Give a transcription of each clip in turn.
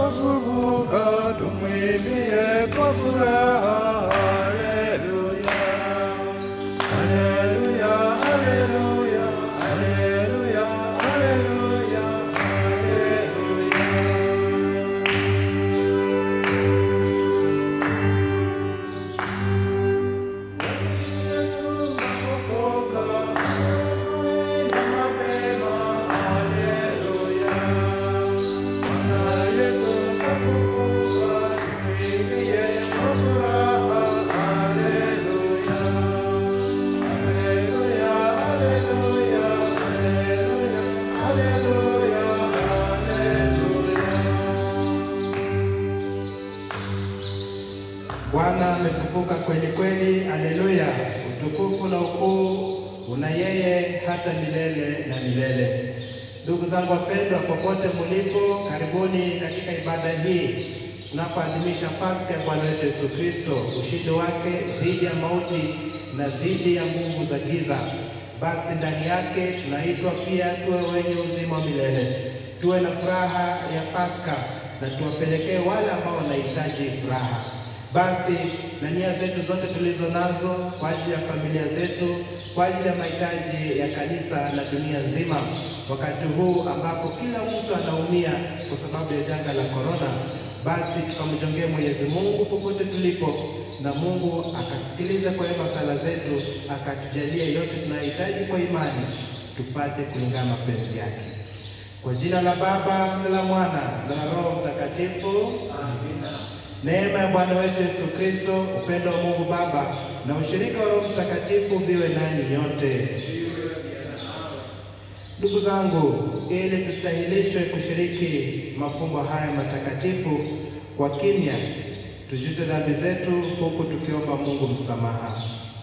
kafufuka, tumwimbie kwa furaha. Haleluya, haleluya, haleluya, haleluya, haleluya, haleluya. Yesu kafufuka, asubuhi na mapema. Haleluya. Bwana Yesu kafufuka, tumwimbie kwa furaha. Haleluya. Haleluya, haleluya, haleluya, haleluya, haleluya. Bwana amefufuka kweli kweli, haleluya! Utukufu na ukuu una yeye hata milele na milele. Ndugu zangu wapendwa, popote mulipo, karibuni katika ibada hii tunapoadhimisha Pasaka ya Bwana wetu Yesu Kristo, ushindi wake dhidi ya mauti na dhidi ya nguvu za giza. Basi ndani yake tunaitwa pia tuwe wenye uzima wa milele, tuwe na furaha ya Pasaka na tuwapelekee wale ambao wanahitaji furaha. Basi na nia zetu zote tulizo nazo kwa ajili ya familia zetu, kwa ajili ya mahitaji ya kanisa na dunia nzima, wakati huu ambapo kila mtu anaumia kwa sababu ya janga la korona, basi tukamjongee Mwenyezi Mungu popote tulipo, na Mungu akasikiliza kwa wema sala zetu, akatujalia yote tunayohitaji kwa imani, tupate kulingana na mapenzi yake. Kwa jina la Baba na la Mwana na la Roho Mtakatifu, amina. Neema ya Bwana wetu Yesu Kristo, upendo wa Mungu Baba na ushirika wa Roho Mtakatifu viwe nanyi nyote. Ndugu zangu, ili tustahilishwe kushiriki mafumbo haya matakatifu kwa kimya, tujute dhambi zetu huku tukiomba Mungu msamaha.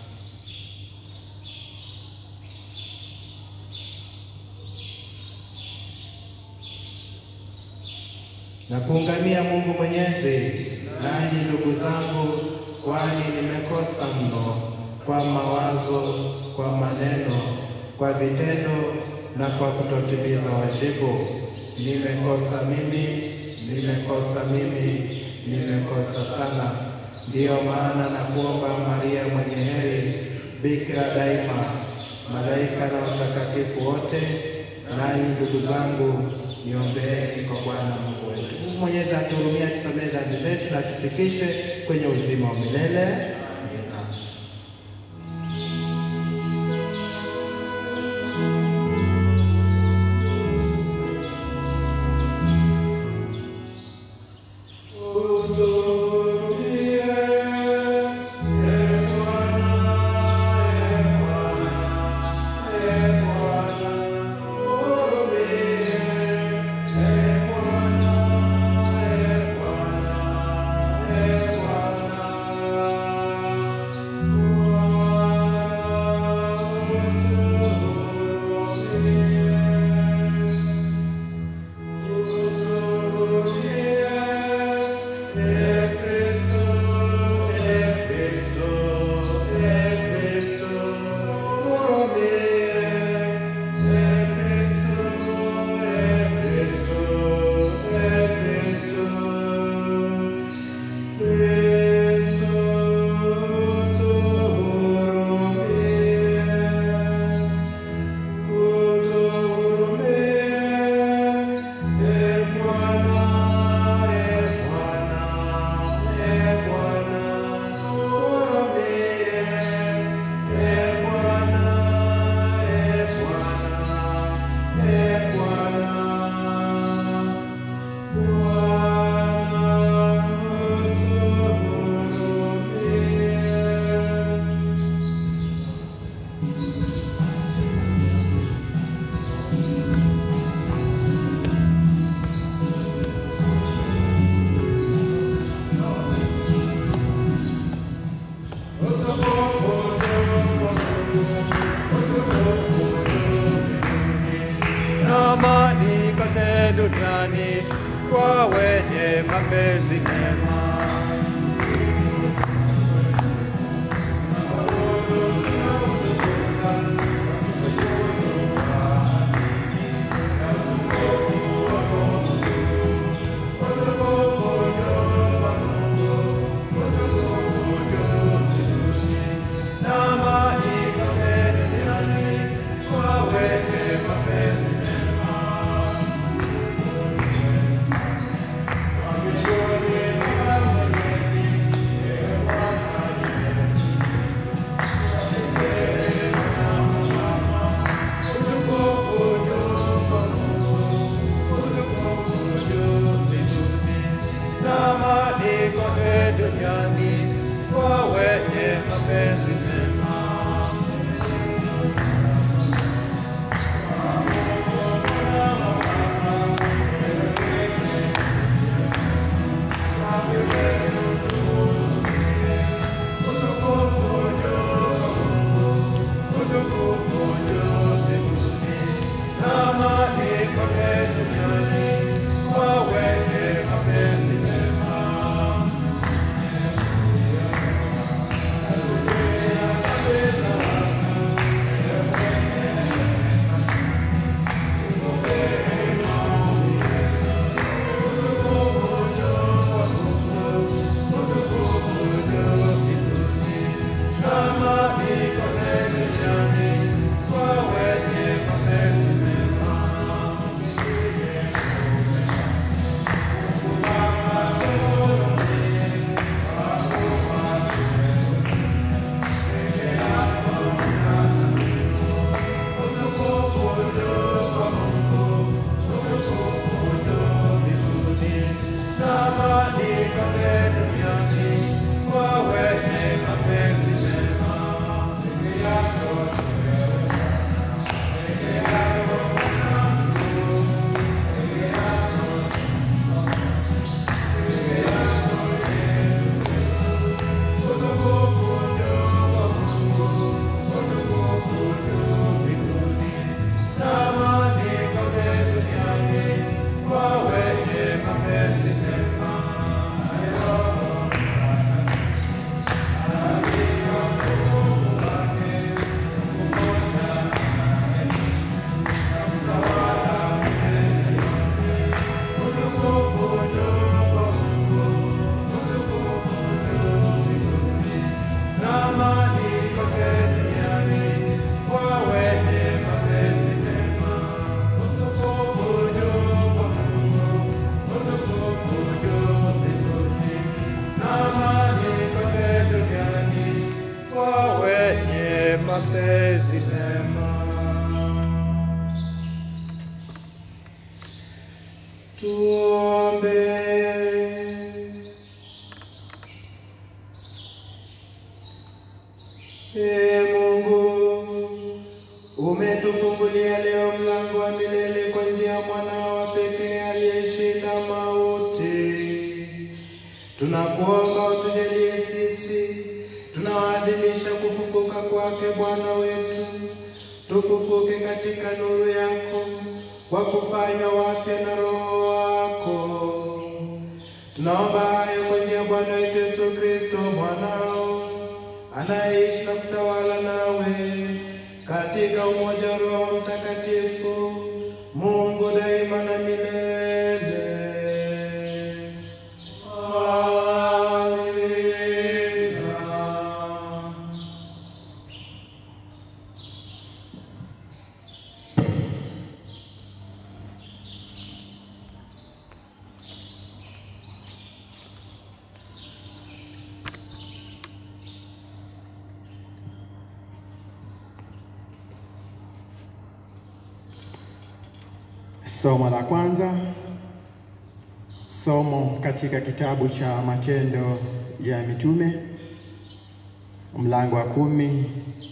na kuungamia Mungu Mwenyezi. Nanyi ndugu zangu, kwani nimekosa mno kwa mawazo, kwa maneno, kwa vitendo na kwa kutotimiza wajibu. Nimekosa mimi, nimekosa mimi, nimekosa sana. Ndiyo maana na kuomba Maria mwenye heri, bikira daima, malaika na watakatifu wote, nanyi ndugu zangu, niombeeni kwa Bwana Mungu wetu. Mungu Mwenyezi atuhurumie, atusamehe dhambi zetu na atufikishe kwenye uzima wa milele. Amina. na amani kote duniani kwa wenye mapenzi mema. kote duniani kwa wenye mapenzi mema. Utukufu juu mbinguni na amani kote duniani kwa wenye mapenzi mema. kwa wenye mapenzi mema. Tuombe. Ee Mungu, umetufungulia leo mlango wa milele kwa njia ya mwanao wa pekee aliyeshinda mauti. Tunakuomba utujalie sisi tunawaadhimisha kufufuka kwake Bwana wetu, tufufuke katika nuru yako kwa kufanywa wapya na Roho wako. Tunaomba hayo kwa njia ya Bwana wetu Yesu Kristo mwanao anayeishi na kutawala nawe katika umoja wa Roho Mtakatifu, Mungu daima na milele. Amina. Somo la kwanza, somo katika kitabu cha Matendo ya Mitume mlango wa kumi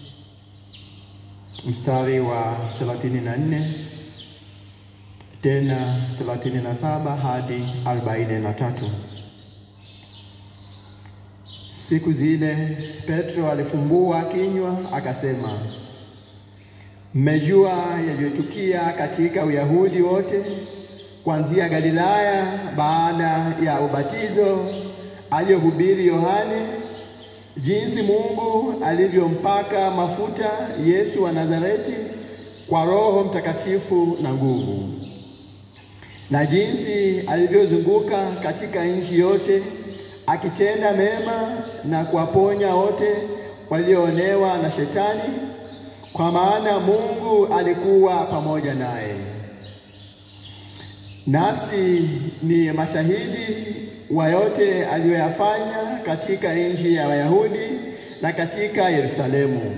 mstari wa 34 tena 37 hadi 43. Siku zile Petro alifumbua kinywa akasema, Mmejua yaliyotukia katika Uyahudi wote kuanzia Galilaya baada ya ubatizo aliyohubiri Yohane, jinsi Mungu alivyompaka mafuta Yesu wa Nazareti kwa Roho Mtakatifu na nguvu, na jinsi alivyozunguka katika nchi yote akitenda mema na kuwaponya wote walioonewa na Shetani, kwa maana Mungu alikuwa pamoja naye. Nasi ni mashahidi wa yote aliyoyafanya katika nchi ya Wayahudi na katika Yerusalemu.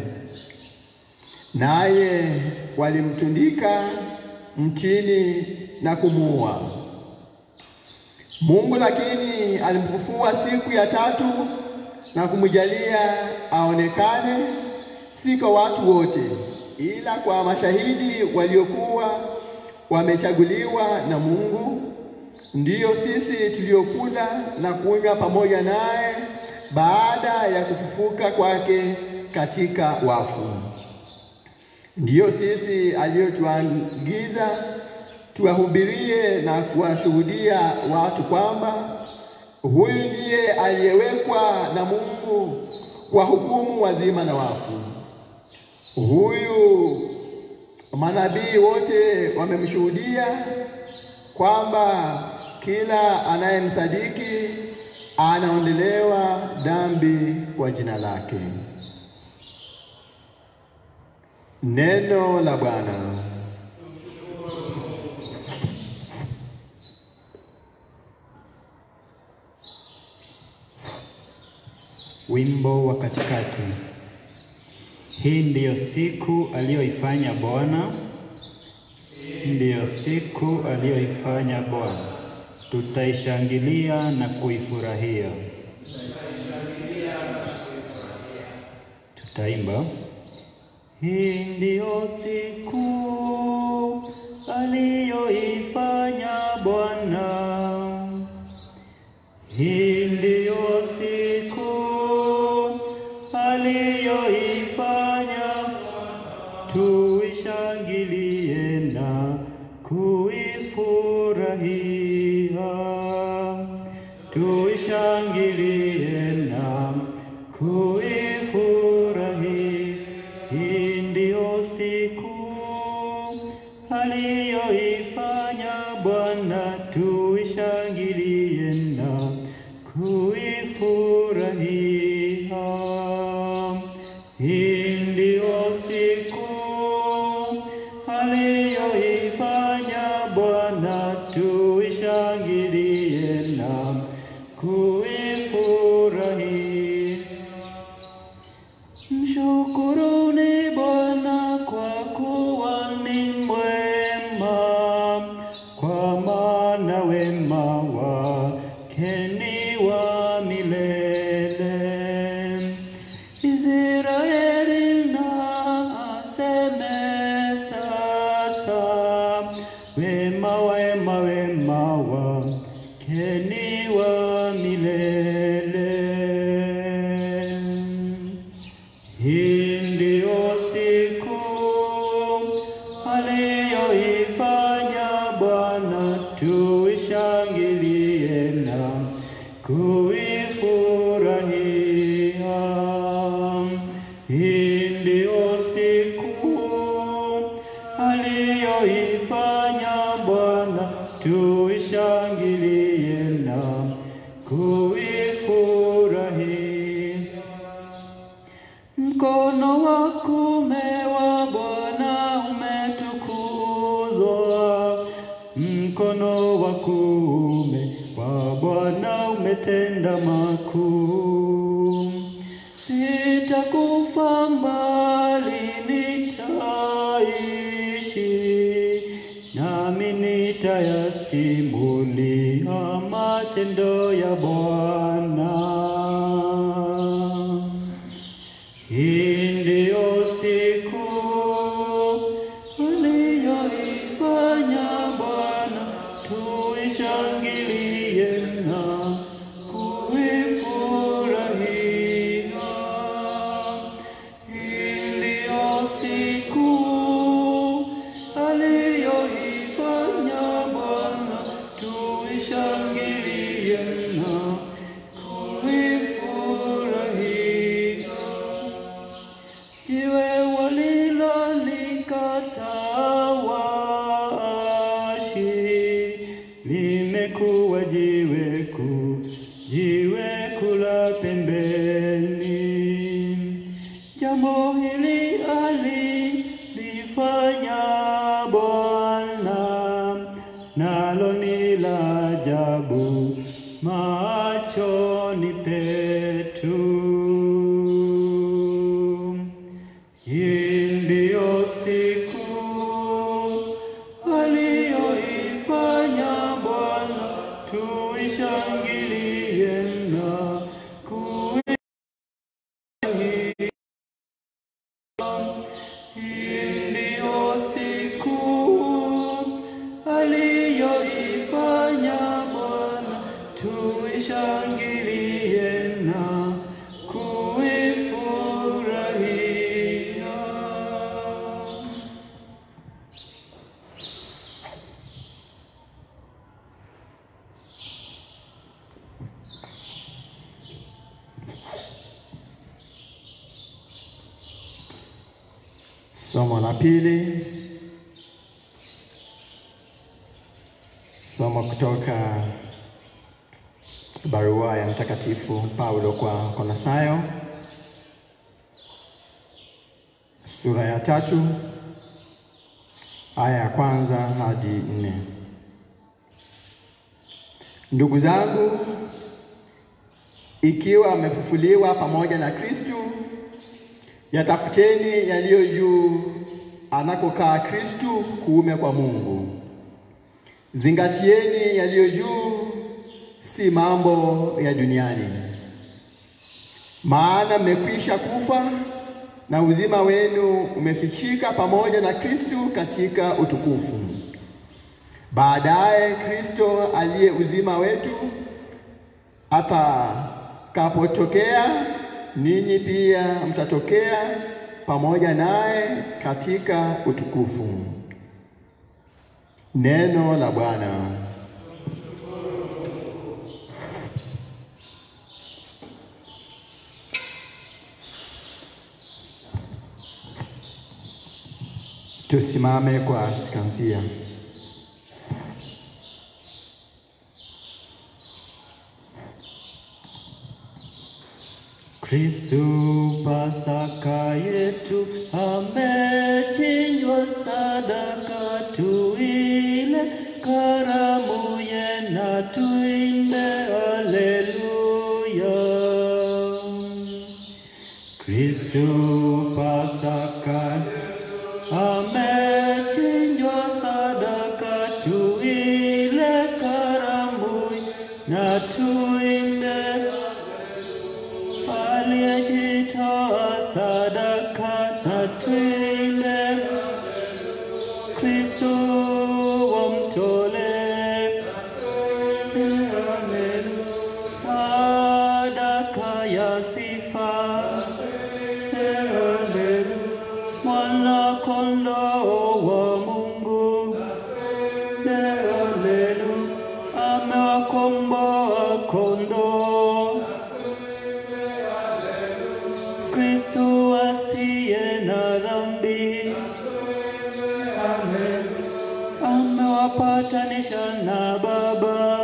Naye walimtundika mtini na kumuua. Mungu lakini alimfufua siku ya tatu na kumjalia aonekane, si kwa watu wote, ila kwa mashahidi waliokuwa wamechaguliwa na Mungu, ndiyo sisi tuliokula na kunywa pamoja naye baada ya kufufuka kwake katika wafu. Ndiyo sisi aliyotuagiza tuwahubirie na kuwashuhudia watu kwamba huyu ndiye aliyewekwa na Mungu kwa hukumu wazima na wafu. Huyu manabii wote wamemshuhudia kwamba kila anayemsadiki anaondolewa dhambi kwa jina lake. Neno la Bwana. Wimbo wa katikati. Hii ndiyo siku aliyoifanya Bwana, ndiyo siku aliyoifanya Bwana, tutaishangilia na kuifurahia. Tutaimba. Hii ndiyo siku aliyoifanya Bwana, hii ndiyo siku aliyoifanya, tuishangilie na kuifurahia, tuishangilie na kuifurahia. Hii ndiyo siku aliyoifanya Bwana, tuishangilie na kuifurahia. Hii ndiyo siku aliyoifanya Bwana, tuishangilie na kuifurahia. Mshukuruni Bwana kwa kuwa ni mwema, kwa maana wema wake ni wa milele. Israeli na aseme sasa, wema wema wema wake ni wa milele. Hii ndiyo siku aliyoifanya Bwana, tuishangilie na kuifurahia. Hii ndiyo siku aliyoifanya Bwana, tuishangilie na kuifurahia. Mkono wa kuume wa Bwana umetukuzwa, mkono wa kuume wa Bwana umetenda makuu. Sitakufa mbali, nitaishi, nami nitayasimulia matendo ya Bwana. Hii ndiyo siku aliyoifanya Bwana, tuishangilie na kuifurahia. Hii ndiyo siku aliyoifanya Bwana, tuishangilie na kuifurahia. Jiwe walilolikataa waashi limekuwa jiwe kuu, jiwe kula pembeni. Jambo hili alilifanya Bwana, nalo ni la ajabu machoni petu. Hii ndiyo siku aliyoifanya Bwana, tuishi tuishangilie na kuifurahia. Somo la pili, somo kutoka barua ya Mtakatifu Paulo kwa Kolossayo sura ya tatu aya ya kwanza hadi nne. Ndugu zangu, ikiwa amefufuliwa pamoja na Kristu, yatafuteni yaliyo juu anakokaa Kristu kuume kwa Mungu. Zingatieni yaliyo juu, si mambo ya duniani. Maana mmekwisha kufa na uzima wenu umefichika pamoja na Kristu katika utukufu. Baadaye Kristo aliye uzima wetu atakapotokea, ninyi pia mtatokea pamoja naye katika utukufu. Neno la Bwana. Tusimame kwa sikansia. Kristu Pasaka yetu amechinjwa, sadaka tuile, karamu yena tuimbe, haleluya. Kristu Pasaka amechinjwa, sadaka tuile, karamu na tuimbe aliyejitoa sadaka na tuimbe, Kristo wamtole sadaka ya sifa, mwana kondoo wa Mungu, amewakomboa kondoo Kristo asiye na dhambi amewapatanisha na Baba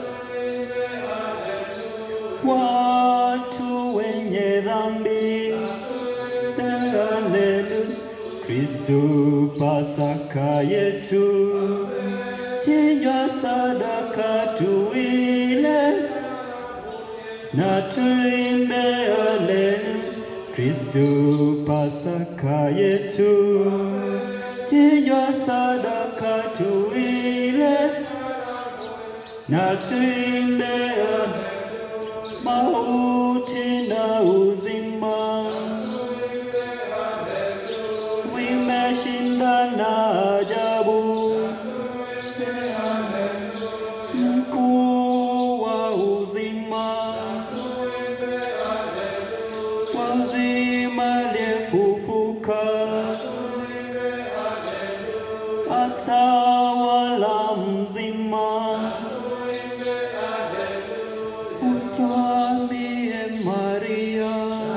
watu wenye dhambi. Haleluya. Kristo Pasaka yetu, chinjwa sadaka tuile na tuimbe haleluya. Kristo Pasaka yetu, chinjwa sadaka tuile na tuimbe haleluya. mauti na uzima vimeshinda na ajabu mkuu wa uzima wa uzima aliyefufuka atawala mzima utwambie Maria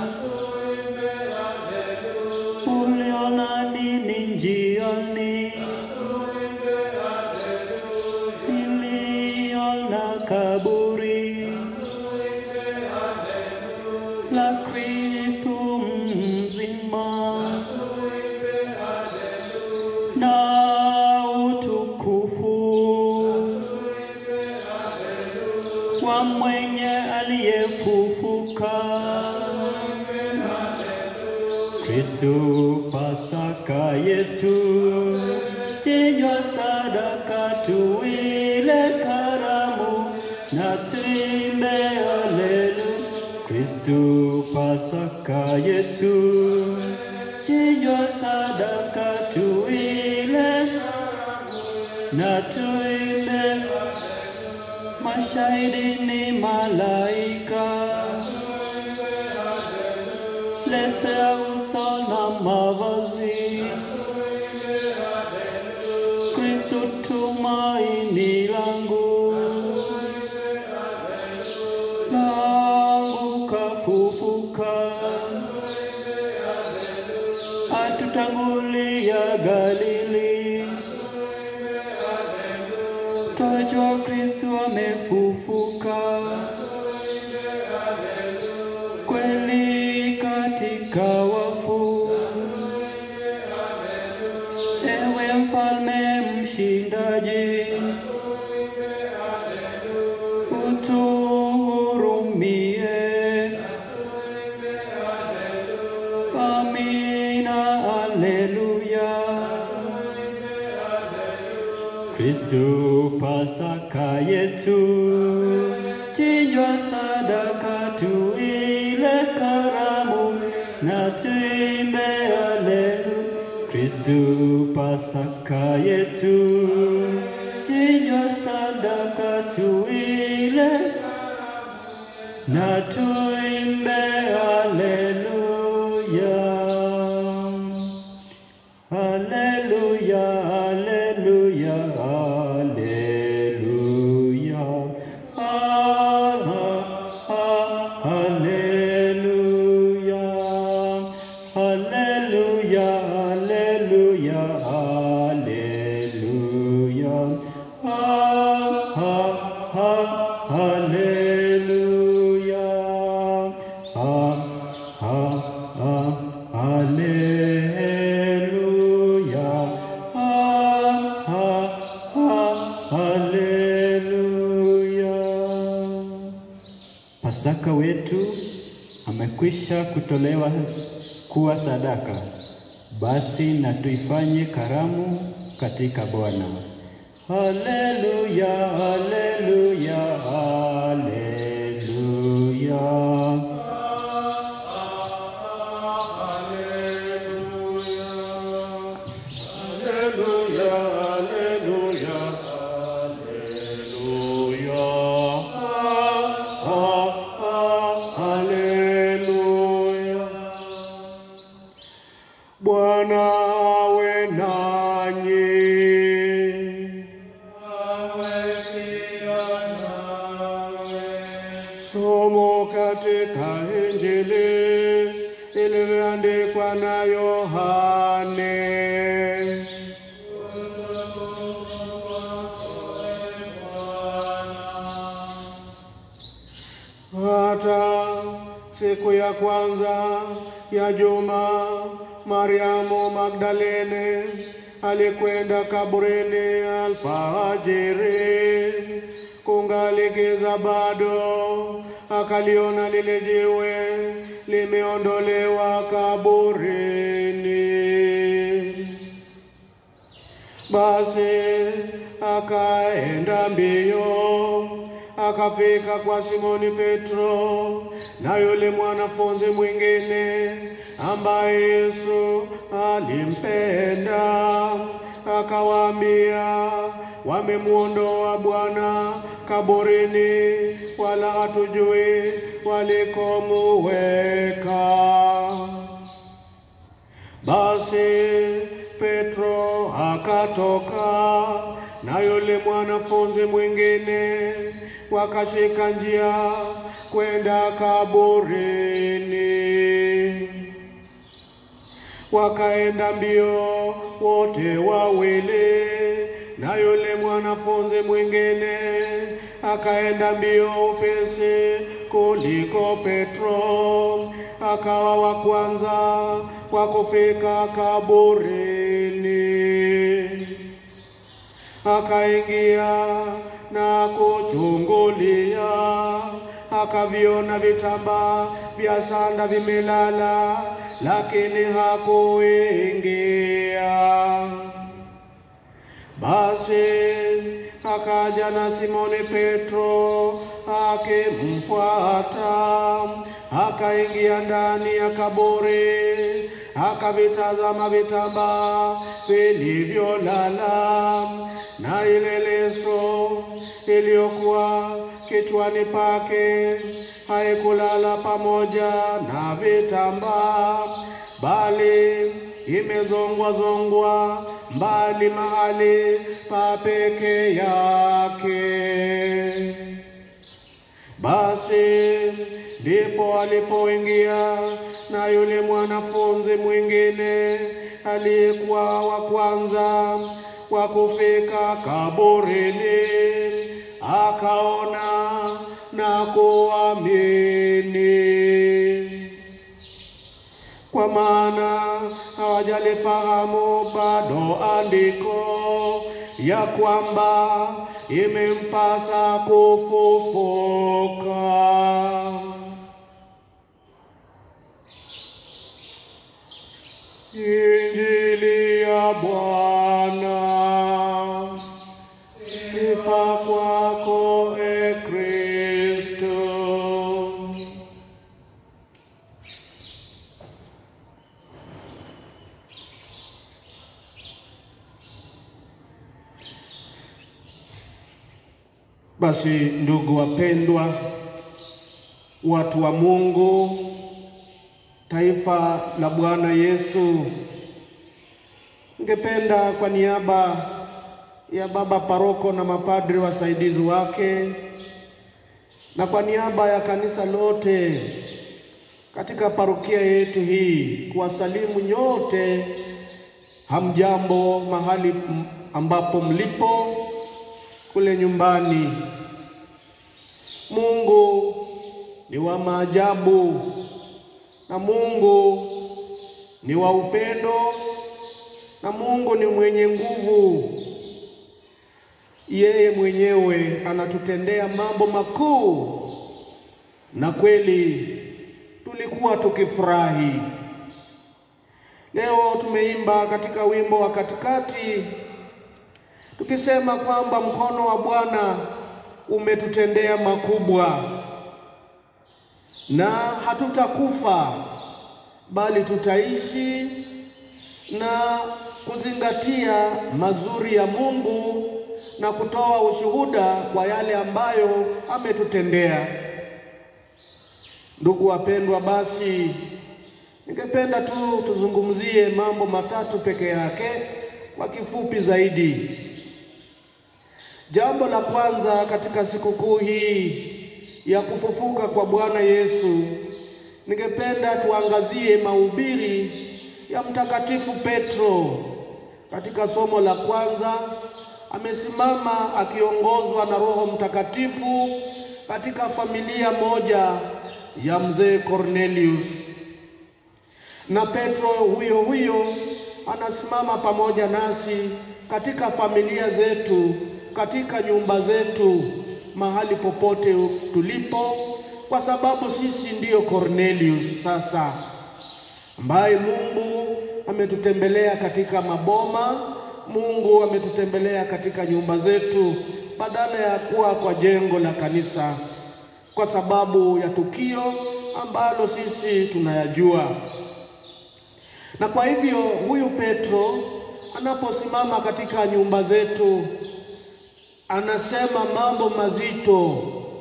uliona nini njiani iliona kaburi la Kristo mzima na utukufu wa mwenye aliyefufuka Kristo Pasaka yetu, chinjwa sadaka tuile karamu na tuimbe haleluya. Kristo Pasaka yetu, chinjwa sadaka tuile na tuimbe mash mashahidi ni malaika, leso ya uso na mavazi, Kristo tumaini langu, langu kafufuka, atutangulia Galili, twajua Kristo amefufuka kweli katika wafu. Ewe mfalme mshindaji, utuhurumie. Amina, aleluya. Kristu Pasaka yetu, chinjwa sadaka tuile karamu na tuimbe aleluya. Kristu Pasaka yetu, chinjwa sadaka tuile na tuimbe aleluya. Hallelujah, hallelujah, hallelujah. Ah, ah, ah, hallelujah. Hallelujah, hallelujah, hallelujah. Ah, ah, ah, hallelujah. Ah, ah, ah, hallelujah. Ah, ah, ah, hallelujah. Pasaka wetu amekwisha kutolewa kuwa sadaka, basi na tuifanye karamu katika Bwana. Haleluya, haleluya, haleluya. Hallelujah, hallelujah, hallelujah. Ah, ah, ah, hallelujah. Bwana awe nanyi. Somo katika Injili ilivyoandikwa na Yohane. Hata siku ya kwanza ya juma, Mariamu Magdalene alikwenda kaburini alfajiri, kungali giza bado, akaliona lile jiwe limeondolewa kaburini. Basi akaenda mbio akafika kwa Simoni Petro na yule mwanafunzi mwingine ambaye Yesu alimpenda, akawaambia, wamemwondoa Bwana kaburini, wala hatujui walikomuweka. Basi Petro akatoka na yule mwanafunzi mwingine, wakashika njia kwenda kaburini. Wakaenda mbio wote wawili, na yule mwanafunzi mwingine akaenda mbio upesi kuliko Petro, akawa wa kwanza wa kufika kaburini. Akaingia na kuchungulia, akaviona vitambaa vya sanda vimelala, lakini hakuingia. Basi akaja na Simoni Petro akimfuata, akaingia ndani ya kaburi, akavitazama vitambaa vilivyolala na ile leso iliyokuwa kichwani pake haikulala pamoja na vitambaa, bali imezongwa zongwa mbali mahali pa peke yake. Basi ndipo alipoingia na yule mwanafunzi mwingine aliyekuwa wa kwanza wa kufika kaburini, akaona na kuamini kwa maana hawajalifahamu bado andiko ya kwamba imempasa kufufuka. Injili ya Bwana. Sifa kwako e Kristo. Basi ndugu wapendwa, watu wa Mungu, taifa la Bwana Yesu, ningependa kwa niaba ya baba paroko na mapadri wasaidizi wake na kwa niaba ya kanisa lote katika parokia yetu hii kuwasalimu nyote, hamjambo mahali m- ambapo mlipo kule nyumbani. Mungu ni wa maajabu na Mungu ni wa upendo na Mungu ni mwenye nguvu. Yeye mwenyewe anatutendea mambo makuu, na kweli tulikuwa tukifurahi. Leo tumeimba katika wimbo wa katikati tukisema kwamba mkono wa Bwana umetutendea makubwa, na hatutakufa bali tutaishi na kuzingatia mazuri ya Mungu na kutoa ushuhuda kwa yale ambayo ametutendea. Ndugu wapendwa, basi ningependa tu tuzungumzie mambo matatu peke yake kwa kifupi zaidi. Jambo la kwanza katika sikukuu hii ya kufufuka kwa Bwana Yesu, ningependa tuangazie mahubiri ya Mtakatifu Petro. Katika somo la kwanza amesimama akiongozwa na Roho Mtakatifu katika familia moja ya mzee Cornelius, na Petro huyo huyo anasimama pamoja nasi katika familia zetu, katika nyumba zetu, mahali popote tulipo, kwa sababu sisi ndiyo Cornelius sasa, ambaye Mungu ametutembelea katika maboma, Mungu ametutembelea katika nyumba zetu, badala ya kuwa kwa jengo la kanisa, kwa sababu ya tukio ambalo sisi tunayajua. Na kwa hivyo huyu Petro anaposimama katika nyumba zetu, anasema mambo mazito.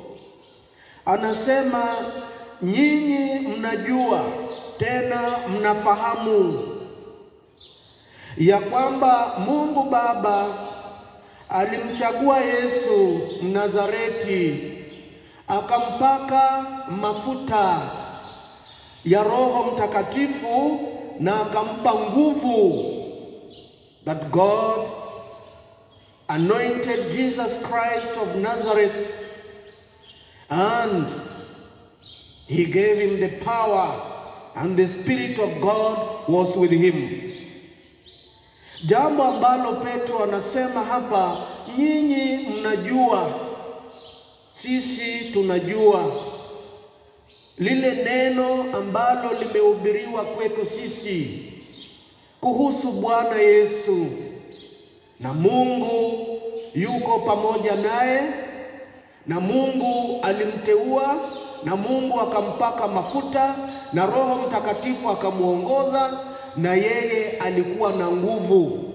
Anasema nyinyi mnajua tena mnafahamu ya kwamba Mungu Baba alimchagua Yesu Mnazareti, akampaka mafuta ya Roho Mtakatifu na akampa nguvu. That God anointed Jesus Christ of Nazareth and he gave him the power and the Spirit of God was with him. Jambo ambalo Petro anasema hapa, nyinyi mnajua, sisi tunajua lile neno ambalo limehubiriwa kwetu sisi kuhusu Bwana Yesu, na Mungu yuko pamoja naye, na Mungu alimteua, na Mungu akampaka mafuta, na Roho Mtakatifu akamwongoza, na yeye alikuwa na nguvu.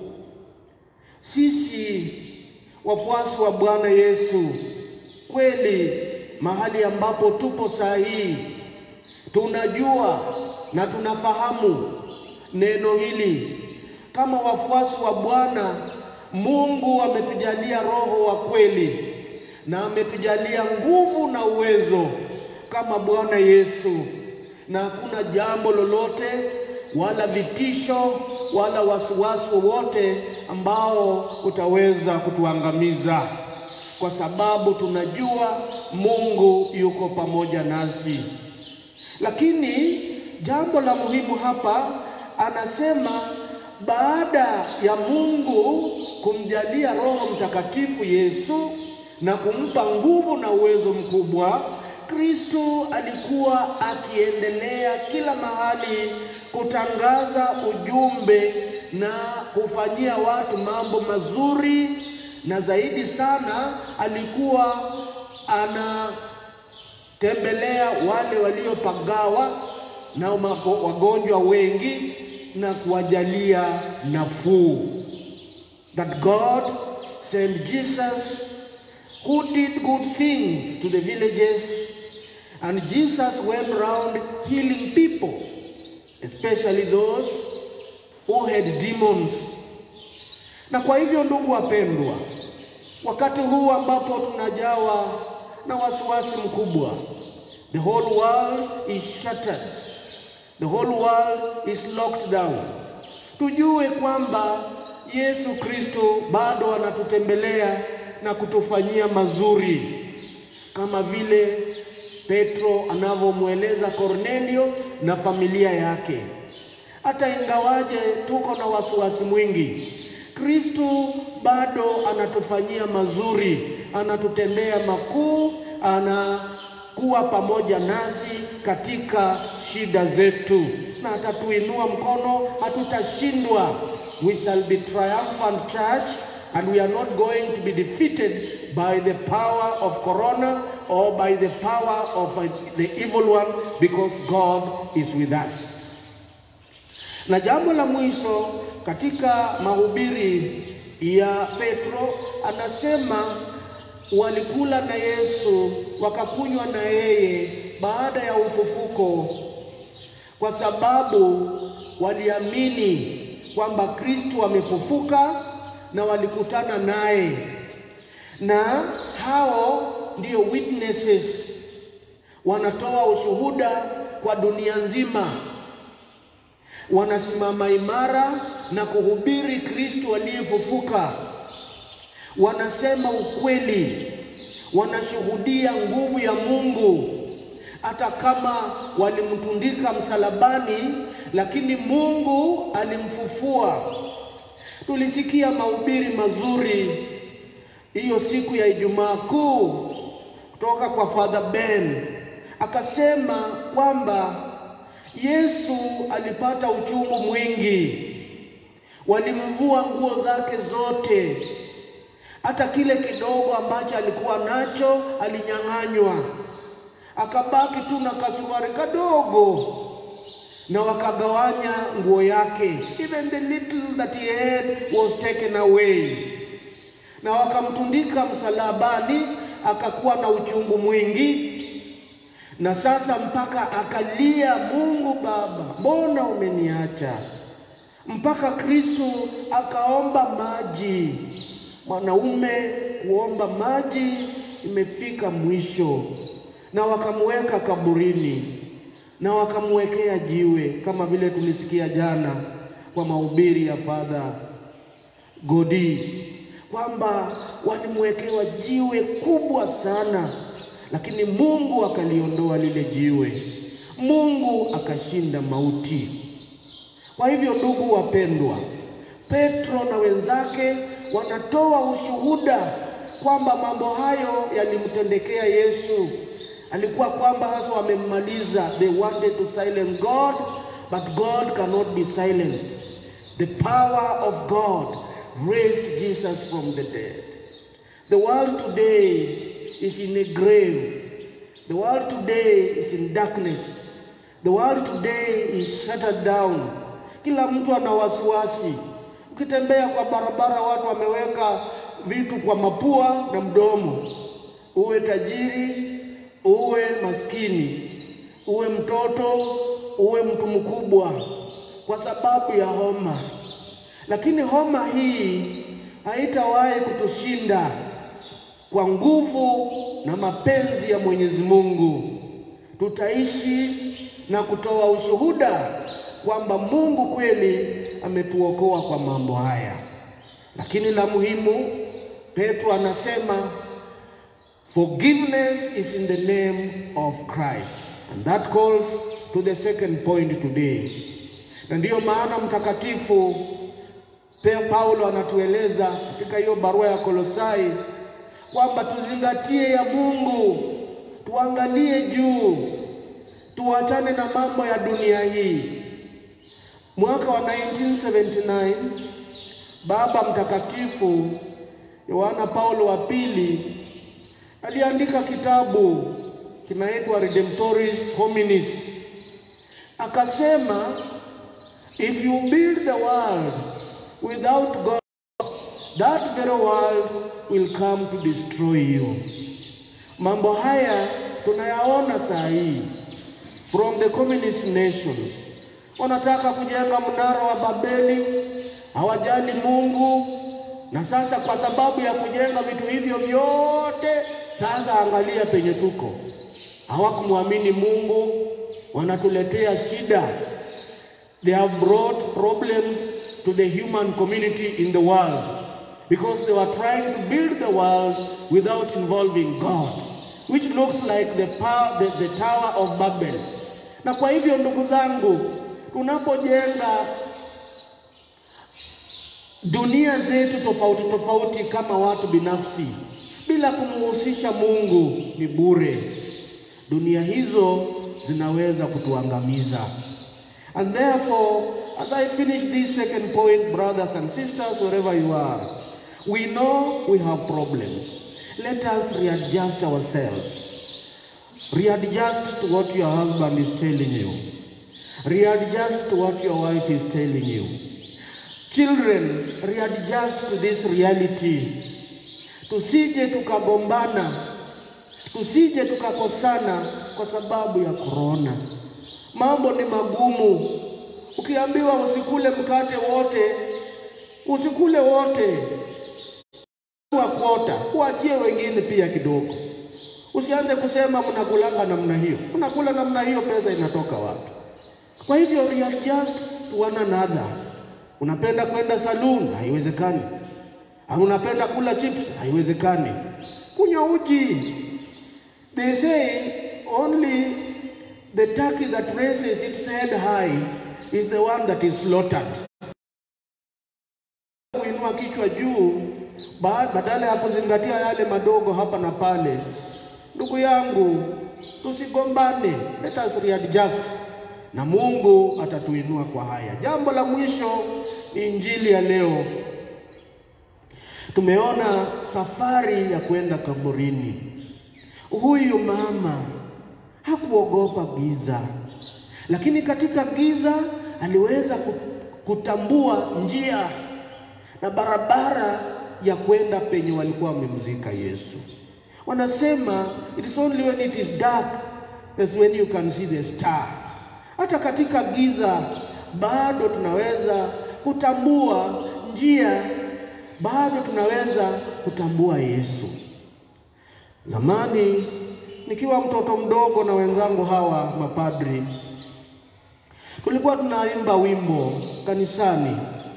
Sisi wafuasi wa Bwana Yesu, kweli mahali ambapo tupo saa hii tunajua na tunafahamu neno hili. Kama wafuasi wa Bwana, Mungu ametujalia roho wa kweli na ametujalia nguvu na uwezo kama Bwana Yesu, na hakuna jambo lolote wala vitisho wala wasiwasi wowote ambao utaweza kutuangamiza, kwa sababu tunajua Mungu yuko pamoja nasi. Lakini jambo la muhimu hapa anasema, baada ya Mungu kumjalia Roho Mtakatifu Yesu na kumpa nguvu na uwezo mkubwa, Kristo alikuwa akiendelea kila mahali kutangaza ujumbe na kufanyia watu mambo mazuri, na zaidi sana alikuwa anatembelea wale waliopagawa na wagonjwa wengi na kuwajalia nafuu. That God sent Jesus who did good things to the villages and Jesus went around healing people especially those who had demons. Na kwa hivyo, ndugu wapendwa, wakati huu ambapo tunajawa na wasiwasi mkubwa, the whole world is shattered, the whole world is locked down, tujue kwamba Yesu Kristo bado anatutembelea na kutufanyia mazuri kama vile Petro anavyomweleza Kornelio na familia yake. Hata ingawaje tuko na wasiwasi mwingi, Kristo bado anatufanyia mazuri, anatutendea makuu, anakuwa pamoja nasi katika shida zetu, na atatuinua mkono, hatutashindwa. We shall be triumphant church and we are not going to be defeated by the power of corona or by the power of the evil one because God is with us. Na jambo la mwisho katika mahubiri ya Petro anasema walikula na Yesu wakakunywa na yeye baada ya ufufuko, kwa sababu waliamini kwamba Kristo amefufuka na walikutana naye, na hao ndio witnesses, wanatoa ushuhuda kwa dunia nzima, wanasimama imara na kuhubiri Kristo aliyefufuka, wanasema ukweli, wanashuhudia nguvu ya Mungu. Hata kama walimtundika msalabani, lakini Mungu alimfufua. Tulisikia mahubiri mazuri hiyo siku ya Ijumaa Kuu kutoka kwa Father Ben, akasema kwamba Yesu alipata uchungu mwingi, walimvua nguo zake zote, hata kile kidogo ambacho alikuwa nacho alinyang'anywa, akabaki tu na kasuruari kadogo na wakagawanya nguo yake, even the little that he had was taken away, na wakamtundika msalabani, akakuwa na uchungu mwingi, na sasa mpaka akalia, Mungu Baba, mbona umeniacha? Mpaka Kristo akaomba maji. Mwanaume kuomba maji imefika mwisho, na wakamweka kaburini na wakamwekea jiwe kama vile tulisikia jana kwa mahubiri ya Father Godi kwamba walimwekewa jiwe kubwa sana, lakini Mungu akaliondoa lile jiwe. Mungu akashinda mauti. Kwa hivyo, ndugu wapendwa, Petro na wenzake wanatoa ushuhuda kwamba mambo hayo yalimtendekea Yesu alikuwa kwamba hasa wamemmaliza. They wanted to silence God but God cannot be silenced. The power of God raised Jesus from the dead. The world today is in a grave. The world today is in darkness. The world today is shuttered down kila mtu ana wasiwasi. Ukitembea kwa barabara, watu wameweka vitu kwa mapua na mdomo, uwe tajiri, uwe maskini, uwe mtoto, uwe mtu mkubwa, kwa sababu ya homa. Lakini homa hii haitawahi kutushinda kwa nguvu na mapenzi ya Mwenyezi Mungu. Tutaishi na kutoa ushuhuda kwamba Mungu kweli ametuokoa kwa mambo haya. Lakini la muhimu, Petro anasema forgiveness is in the name of Christ. And that calls to the second point today. Na ndiyo maana mtakatifu Paulo anatueleza katika hiyo barua ya Kolosai kwamba tuzingatie ya Mungu, tuangalie juu, tuachane na mambo ya dunia hii. Mwaka wa 1979 Baba Mtakatifu Yohana Paulo wa pili aliandika kitabu kinaitwa Redemptoris Hominis, akasema if you build the world without God that very world will come to destroy you. Mambo haya tunayaona saa hii from the communist nations. Wanataka kujenga mnara wa Babeli, hawajali Mungu. Na sasa kwa sababu ya kujenga vitu hivyo vyote, sasa angalia penye tuko. Hawakumwamini Mungu, wanatuletea shida. They have brought problems to the human community in the world because they were trying to build the world without involving God, which looks like the, power, the, the Tower of Babel. Na kwa hivyo ndugu zangu, tunapojenga dunia zetu tofauti tofauti kama watu binafsi bila kumhusisha Mungu ni bure. Dunia hizo zinaweza kutuangamiza. And therefore, as I finish this second point, brothers and sisters, wherever you are, we know we have problems. Let us readjust ourselves. Readjust to what your husband is telling you. Readjust to what your wife is telling you. Children, readjust to this reality. Tusije tukagombana, tusije tukakosana kwa sababu ya korona. Mambo ni magumu. Ukiambiwa usikule mkate wote, usikule wote wa kuota, uachie wengine pia kidogo. Usianze kusema mnakulanga namna hiyo, mnakula namna hiyo, pesa inatoka wapi? Kwa hivyo readjust to one another. Unapenda kwenda saloon, haiwezekani. Au unapenda kula chips, haiwezekani. Kunywa uji. They say only the turkey that raises its head high is the one that is slaughtered. Kuinua kichwa juu badala ya kuzingatia yale madogo hapa na pale. Ndugu yangu, tusigombane, let us readjust na Mungu atatuinua kwa haya. Jambo la mwisho ni injili ya leo. Tumeona safari ya kwenda kaburini. Huyu mama hakuogopa giza, lakini katika giza aliweza kutambua njia na barabara ya kwenda penye walikuwa wamemzika Yesu. Wanasema it is only when it is dark that's when you can see the star. Hata katika giza bado tunaweza kutambua njia, bado tunaweza kutambua Yesu. Zamani nikiwa mtoto mdogo na wenzangu hawa mapadri, tulikuwa tunaimba wimbo kanisani,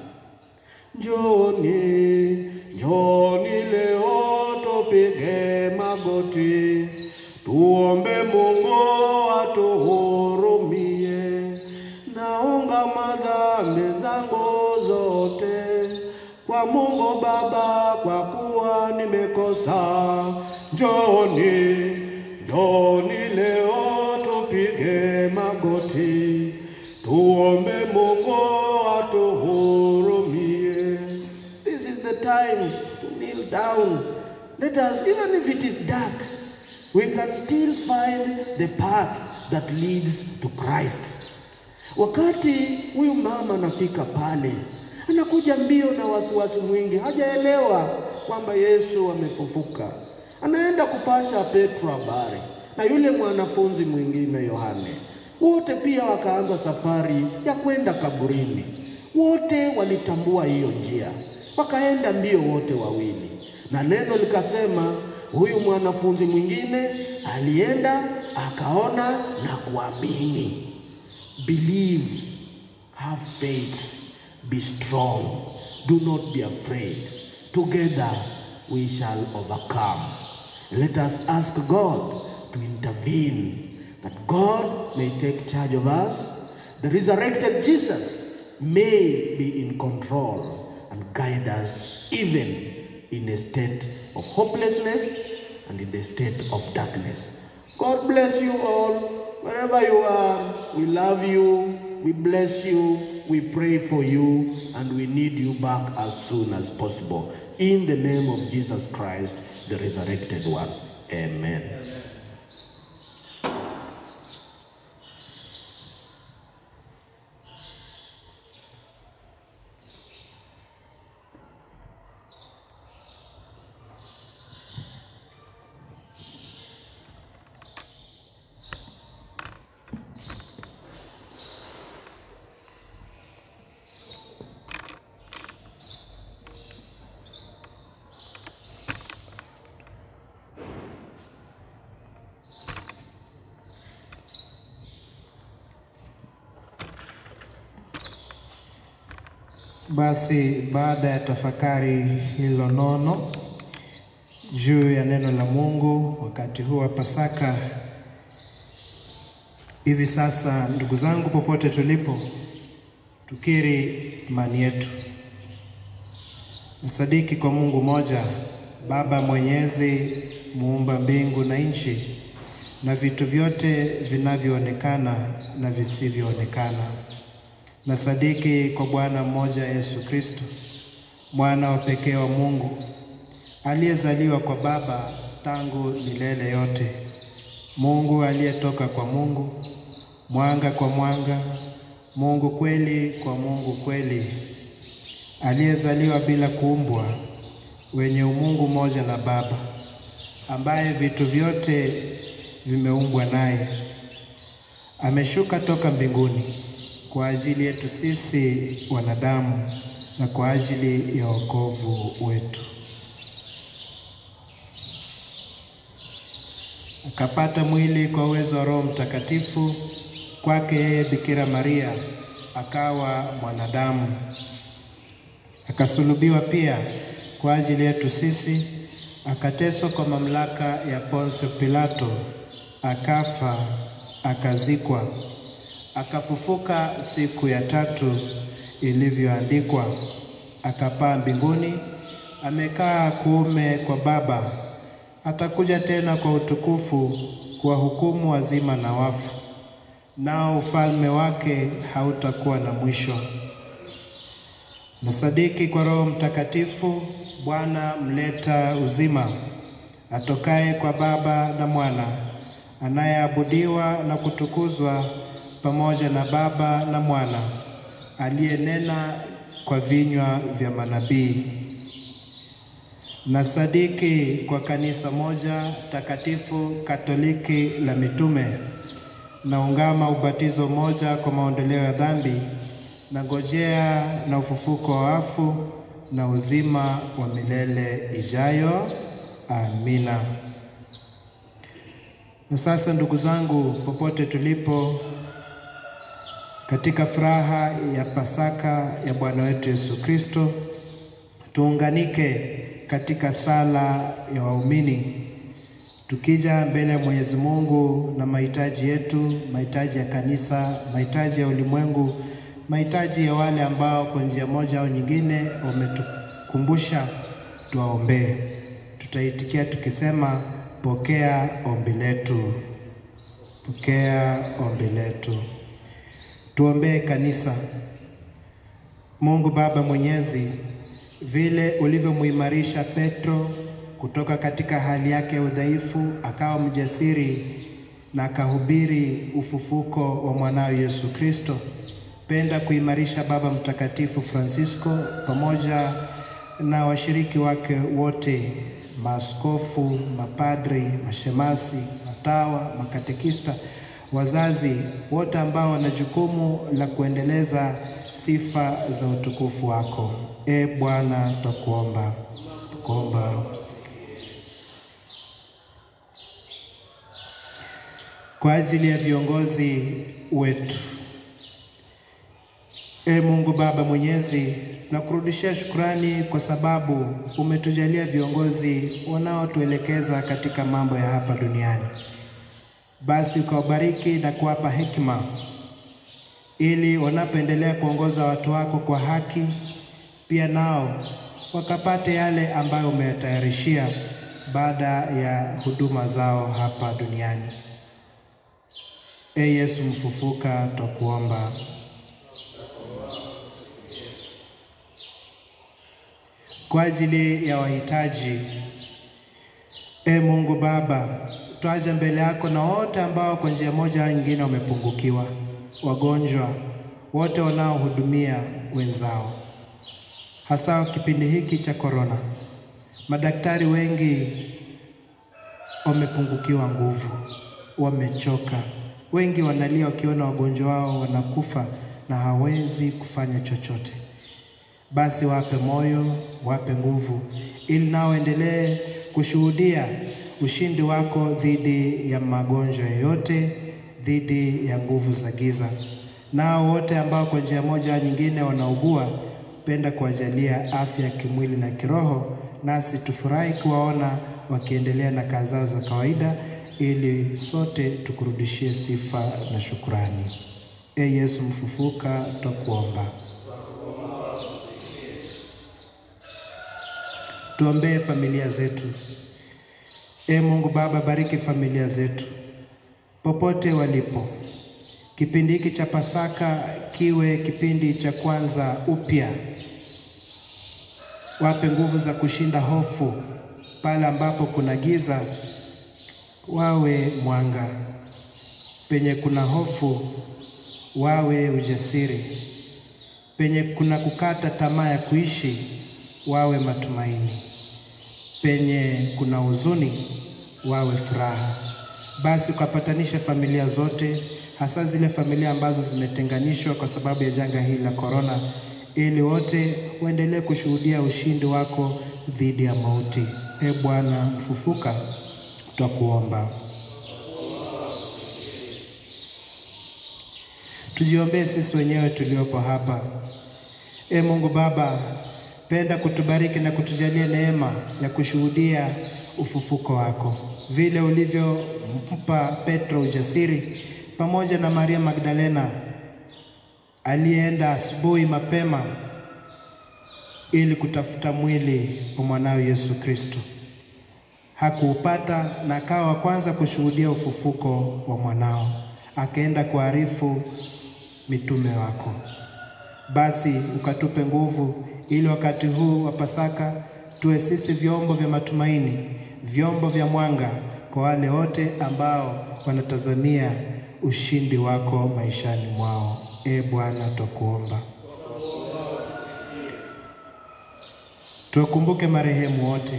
njoni njoni leo tupige magoti tuombe Mungu atuhurumie, naunga madhambi zangu zote kwa Mungu Baba, kwa kuwa nimekosa. Njoni, njoni leo tupige magoti, tuombe Mungu atuhurumie. This is the time to kneel down. Let us, even if it is dark, we can still find the path that leads to Christ. Wakati huyu mama anafika pale, anakuja mbio na wasiwasi mwingi, hajaelewa kwamba Yesu amefufuka. Anaenda kupasha Petro habari na yule mwanafunzi mwingine Yohane. Wote pia wakaanza safari ya kwenda kaburini. Wote walitambua hiyo njia, wakaenda mbio wote wawili, na neno likasema, huyu mwanafunzi mwingine alienda akaona na kuamini. Believe, have faith, be strong, do not be afraid. Together we shall overcome. Let us ask God to intervene, that God may take charge of us. The resurrected Jesus may be in control and guide us even in a state of hopelessness and in the state of darkness. God bless you all, wherever you are. We love you, we bless you, we pray for you, and we need you back as soon as possible. In the name of Jesus Christ, the resurrected one. Amen. Basi baada ya tafakari hilo nono juu ya neno la Mungu wakati huu wa Pasaka, hivi sasa, ndugu zangu, popote tulipo, tukiri imani yetu. Nasadiki kwa Mungu moja, Baba Mwenyezi, muumba mbingu na nchi na vitu vyote vinavyoonekana na visivyoonekana. Nasadiki kwa Bwana mmoja Yesu Kristo, mwana wa pekee wa Mungu, aliyezaliwa kwa Baba tangu milele yote, Mungu aliyetoka kwa Mungu, mwanga kwa mwanga, Mungu kweli kwa Mungu kweli, aliyezaliwa bila kuumbwa, wenye umungu mmoja na Baba, ambaye vitu vyote vimeumbwa naye, ameshuka toka mbinguni kwa ajili yetu sisi wanadamu na kwa ajili ya wokovu wetu. Akapata mwili kwa uwezo wa Roho Mtakatifu, kwake yeye Bikira Maria akawa mwanadamu, akasulubiwa pia kwa ajili yetu sisi, akateswa kwa mamlaka ya Poncio Pilato, akafa, akazikwa akafufuka siku ya tatu ilivyoandikwa, akapaa mbinguni, amekaa kuume kwa Baba. Atakuja tena kwa utukufu kuwahukumu wazima na wafu, nao ufalme wake hautakuwa na mwisho. Nasadiki kwa Roho Mtakatifu, Bwana mleta uzima, atokaye kwa Baba na Mwana, anayeabudiwa na kutukuzwa pamoja na Baba na Mwana, aliyenena kwa vinywa vya manabii. Nasadiki kwa kanisa moja takatifu Katoliki la mitume, naungama ubatizo mmoja kwa maondoleo ya dhambi, na ngojea na ufufuko wa wafu na uzima wa milele ijayo. Amina. Na sasa ndugu zangu, popote tulipo katika furaha ya Pasaka ya Bwana wetu Yesu Kristo, tuunganike katika sala ya waumini, tukija mbele ya Mwenyezi Mungu na mahitaji yetu, mahitaji ya kanisa, mahitaji ya ulimwengu, mahitaji ya wale ambao kwa njia moja au nyingine wametukumbusha tuwaombee. Tutaitikia tukisema, pokea ombi letu, pokea ombi letu. Tuombee kanisa. Mungu Baba Mwenyezi, vile ulivyomuimarisha Petro kutoka katika hali yake ya udhaifu akawa mjasiri na akahubiri ufufuko wa mwanawe Yesu Kristo. Penda kuimarisha Baba Mtakatifu Francisco pamoja na washiriki wake wote, maaskofu, mapadri, mashemasi, matawa, makatekista, wazazi wote ambao wana jukumu la kuendeleza sifa za utukufu wako. E Bwana, twakuomba, tukuomba kwa ajili ya viongozi wetu. E Mungu Baba Mwenyezi, nakurudishia shukrani kwa sababu umetujalia viongozi wanaotuelekeza katika mambo ya hapa duniani. Basi ukawabariki na kuwapa hekima ili wanapoendelea kuongoza watu wako kwa haki, pia nao wakapate yale ambayo umeyatayarishia baada ya huduma zao hapa duniani. E Yesu mfufuka, twakuomba. Kwa ajili ya wahitaji, e Mungu Baba, twaja mbele yako na wote ambao kwa njia moja au nyingine wamepungukiwa, wagonjwa, wote wanaohudumia wenzao, hasa kipindi hiki cha korona. Madaktari wengi wamepungukiwa nguvu, wamechoka wengi wanalia wakiona wagonjwa wao wanakufa na hawezi kufanya chochote. Basi wape moyo, wape nguvu, ili nao endelee kushuhudia ushindi wako dhidi ya magonjwa yoyote, dhidi ya nguvu za giza. Nao wote ambao kwa njia moja nyingine wanaugua, penda kuwajalia afya ya kimwili na kiroho, nasi tufurahi kuwaona wakiendelea na kazi zao za kawaida ili sote tukurudishie sifa na shukrani. E Yesu mfufuka, twakuomba. Tuombee familia zetu. E Mungu Baba, bariki familia zetu popote walipo. Kipindi hiki cha Pasaka kiwe kipindi cha kwanza upya. Wape nguvu za kushinda hofu pale ambapo kuna giza wawe mwanga, penye kuna hofu wawe ujasiri, penye kuna kukata tamaa ya kuishi wawe matumaini, penye kuna huzuni wawe furaha. Basi ukapatanisha familia zote, hasa zile familia ambazo zimetenganishwa kwa sababu ya janga hili la korona, ili wote waendelee kushuhudia ushindi wako dhidi ya mauti. E Bwana mfufuka, twakuomba. Tujiombee sisi wenyewe tuliopo hapa. E Mungu Baba, penda kutubariki na kutujalia neema ya kushuhudia ufufuko wako, vile ulivyompa Petro ujasiri pamoja na Maria Magdalena aliyeenda asubuhi mapema ili kutafuta mwili wa mwanawe Yesu Kristo hakuupata na akawa wa kwanza kushuhudia ufufuko wa mwanao, akaenda kuarifu mitume wako. Basi ukatupe nguvu, ili wakati huu wa Pasaka tuwe sisi vyombo vya matumaini, vyombo vya mwanga kwa wale wote ambao wanatazamia ushindi wako maishani mwao. E Bwana, twakuomba. Tuwakumbuke marehemu wote.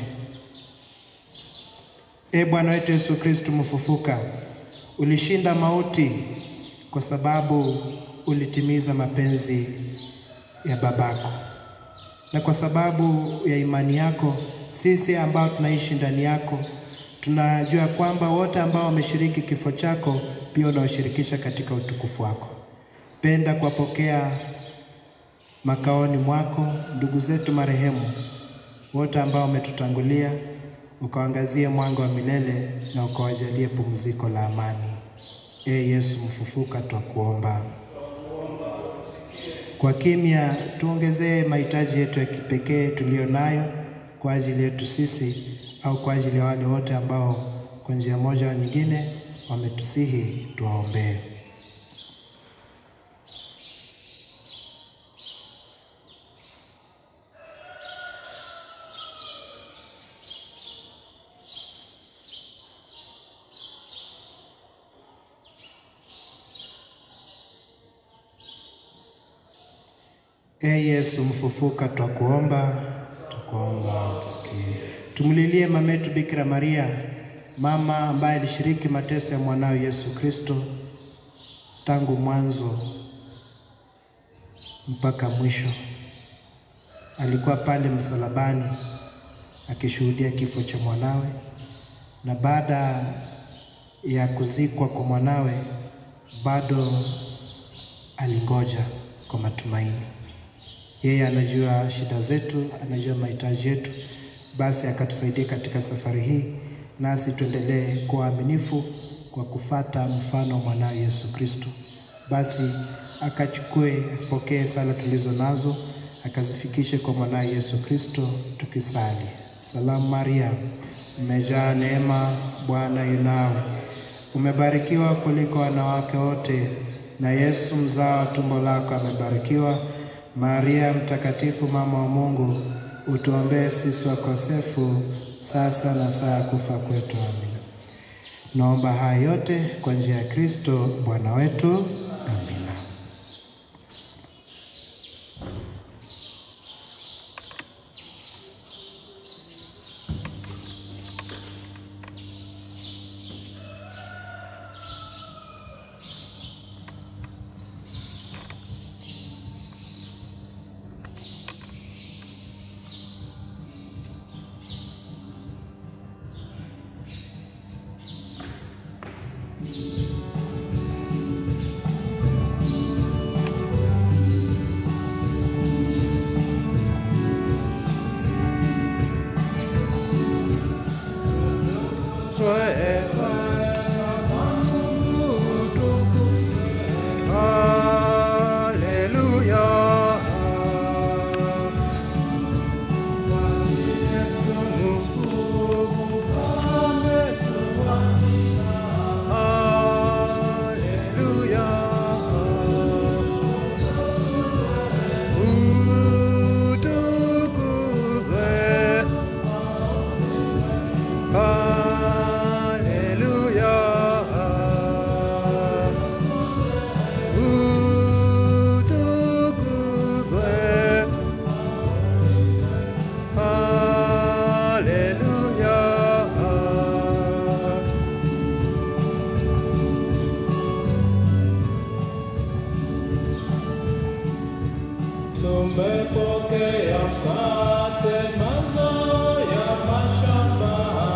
E Bwana wetu Yesu Kristo mfufuka, ulishinda mauti kwa sababu ulitimiza mapenzi ya babako, na kwa sababu ya imani yako sisi ambao tunaishi ndani yako tunajua kwamba wote ambao wameshiriki kifo chako pia unawashirikisha katika utukufu wako. Penda kuwapokea makaoni mwako ndugu zetu marehemu wote ambao wametutangulia ukawangazie mwanga wa milele na ukawajalie pumziko la amani. E Yesu mfufuka, twakuomba. Kwa kimya tuongezee mahitaji yetu ya kipekee tuliyo nayo kwa ajili yetu sisi au kwa ajili ya wale wote ambao kwa njia moja au nyingine wametusihi tuwaombee. E Yesu mfufuka, twakuomba, twakuomba usikie. Tumlilie mama yetu Bikira Maria, mama ambaye alishiriki mateso ya mwanawe Yesu Kristo tangu mwanzo mpaka mwisho. Alikuwa pale msalabani akishuhudia kifo cha mwanawe, na baada ya kuzikwa kwa mwanawe bado alingoja kwa matumaini. Yeye anajua shida zetu, anajua mahitaji yetu, basi akatusaidia katika safari hii, nasi tuendelee kuwa waaminifu kwa kufata mfano wa mwanawe Yesu Kristo. Basi akachukue, apokee sala tulizo nazo, akazifikishe kwa mwanawe Yesu Kristo, tukisali: Salamu Maria, umejaa neema, Bwana yu nawe, umebarikiwa kuliko wanawake wote, na Yesu mzao wa tumbo lako amebarikiwa. Maria Mtakatifu, mama wa Mungu, utuombee sisi wakosefu, sasa na saa ya kufa kwetu. Amina. Naomba haya yote kwa njia ya Kristo Bwana wetu. Amina. Tumepokea mkate, mazao ya mashamba.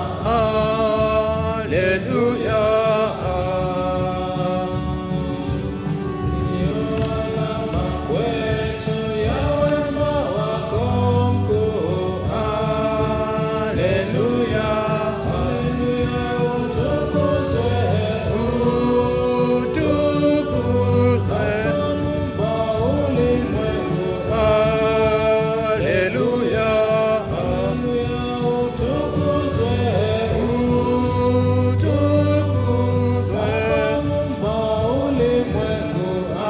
Ndiyo alama kwetu ya wema wako mkuu. Haleluya, utukuzwe Muumba ulimwengu. Haleluya, utukuzwe Muumba ulimwengu.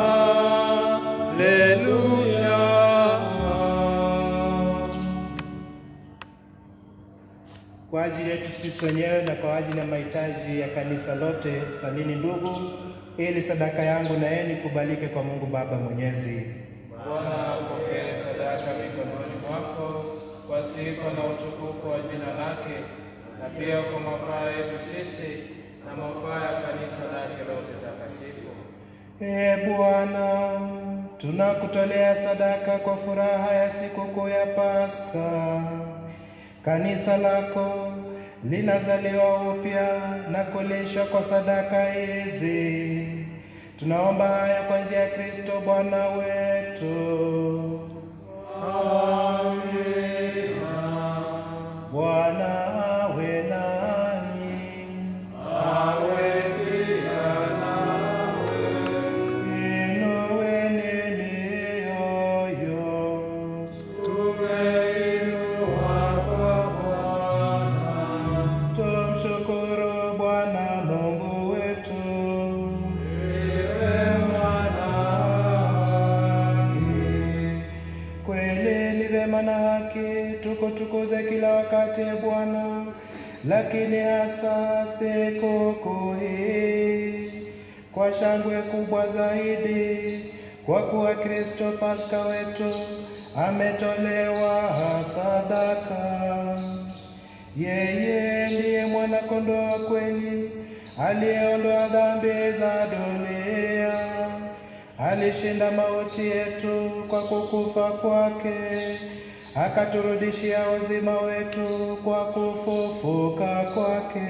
Kwa ajili yetu sisi wenyewe na kwa ajili ya mahitaji ya kanisa lote, salini ndugu, ili sadaka yangu na yenu ikubalike kwa Mungu Baba Mwenyezi. Bwana upokee sadaka mikononi mwako kwa sifa na utukufu wa jina lake, na pia kwa mafaa yetu sisi na mafaa ya kanisa lake lote takatifu. Ee Bwana, tunakutolea sadaka kwa furaha ya sikukuu ya Pasaka. Kanisa lako linazaliwa upya na kulishwa kwa sadaka hizi. Tunaomba haya kwa njia ya Kristo Bwana wetu. Bwana awe nanyi. Inueni mioyo. Tumshukuru Bwana Mungu wetu. Kweli ni vema na haki tukutukuze kila wakati e Bwana, lakini hasa sikukuu hii kwa shangwe kubwa zaidi, kwa kuwa Kristo Pasaka wetu ametolewa sadaka. Yeye ndiye mwana-kondoo wa kweli aliyeondoa dhambi za dunia. Alishinda mauti yetu kwa kukufa kwake, akaturudishia uzima wetu kwa kufufuka kwake.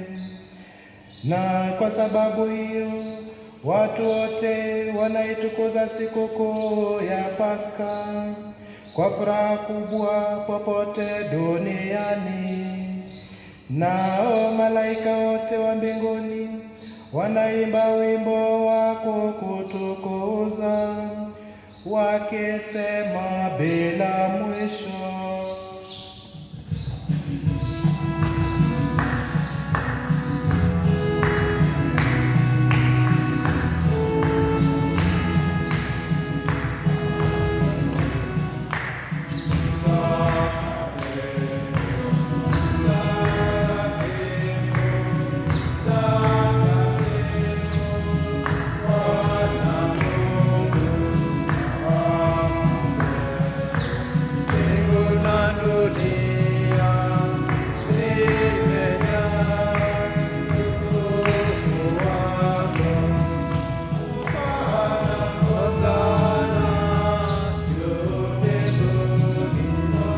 Na kwa sababu hiyo watu wote wanaitukuza sikukuu ya Pasaka kwa furaha kubwa popote duniani. Nao malaika wote wa mbinguni wanaimba wimbo wa kukutukuza wakisema bila mwisho. Mbingu na dunia zimejaa utukufu wako. Hosana juu mbinguni.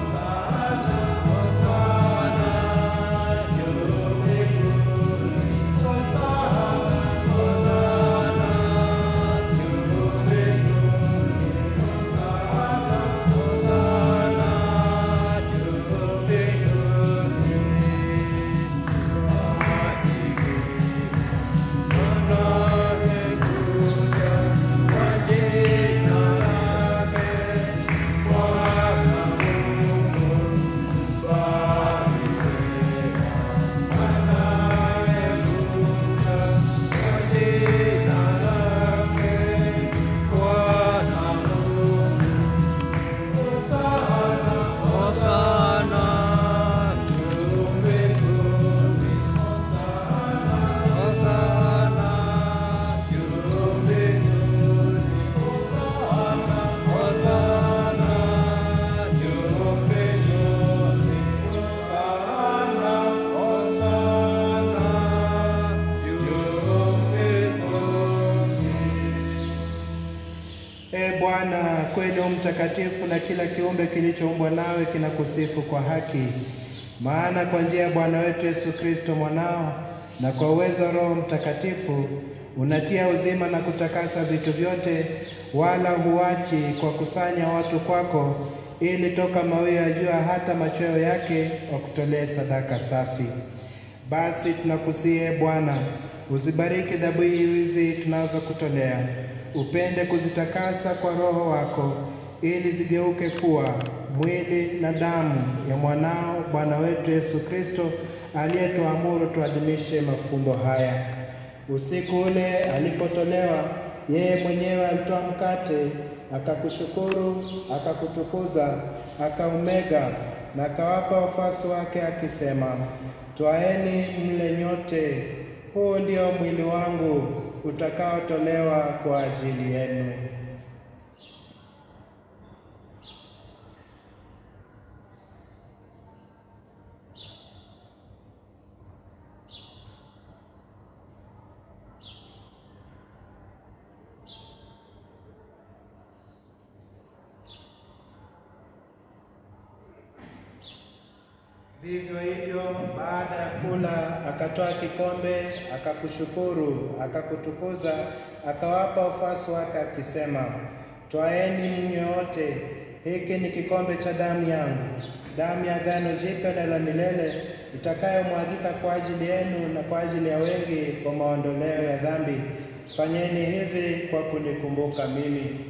Hosana juu mbinguni. Hosana juu mbinguni. Hosana juu mbinguni. Anayekuja kwa jina lake Bwana Mungu barikiwa. Anayekuja kwa jina lake Bwana Mungu Hosana juu mbinguni. Hosana juu mbinguni. Hosana juu mbinguni. Hosana, Hosana juu mbinguni. E Bwana, kweli u mtakatifu na kila kiumbe kilichoumbwa nawe kinakusifu kwa haki. Maana kwa njia ya Bwana wetu Yesu Kristo mwanao na kwa uwezo wa Roho Mtakatifu unatia uzima na kutakasa vitu vyote, wala huachi kwa kusanya watu kwako, ili toka mawio ya jua hata machweo yake wakutolee sadaka safi. Basi tunakusihi Bwana, uzibariki dhabihu hizi tunazokutolea, upende kuzitakasa kwa Roho wako, ili zigeuke kuwa mwili na damu ya mwanao Bwana wetu Yesu Kristo, aliyetuamuru tuadhimishe mafumbo haya. Usiku ule alipotolewa, yeye mwenyewe alitoa mkate, akakushukuru, akakutukuza, akaumega na akawapa wafuasi wake akisema, Twaeni mle nyote, huu ndio mwili wangu utakaotolewa kwa ajili yenu. Vivyo hivyo baada ya kula akatoa kikombe, akakushukuru, akakutukuza, akawapa wafuasi wake akisema, twaeni mnywe wote, hiki ni kikombe cha damu yangu, damu ya agano jipya na la milele, itakayomwagika kwa ajili yenu na kwa ajili ya wengi kwa maondoleo ya dhambi. Fanyeni hivi kwa kunikumbuka mimi.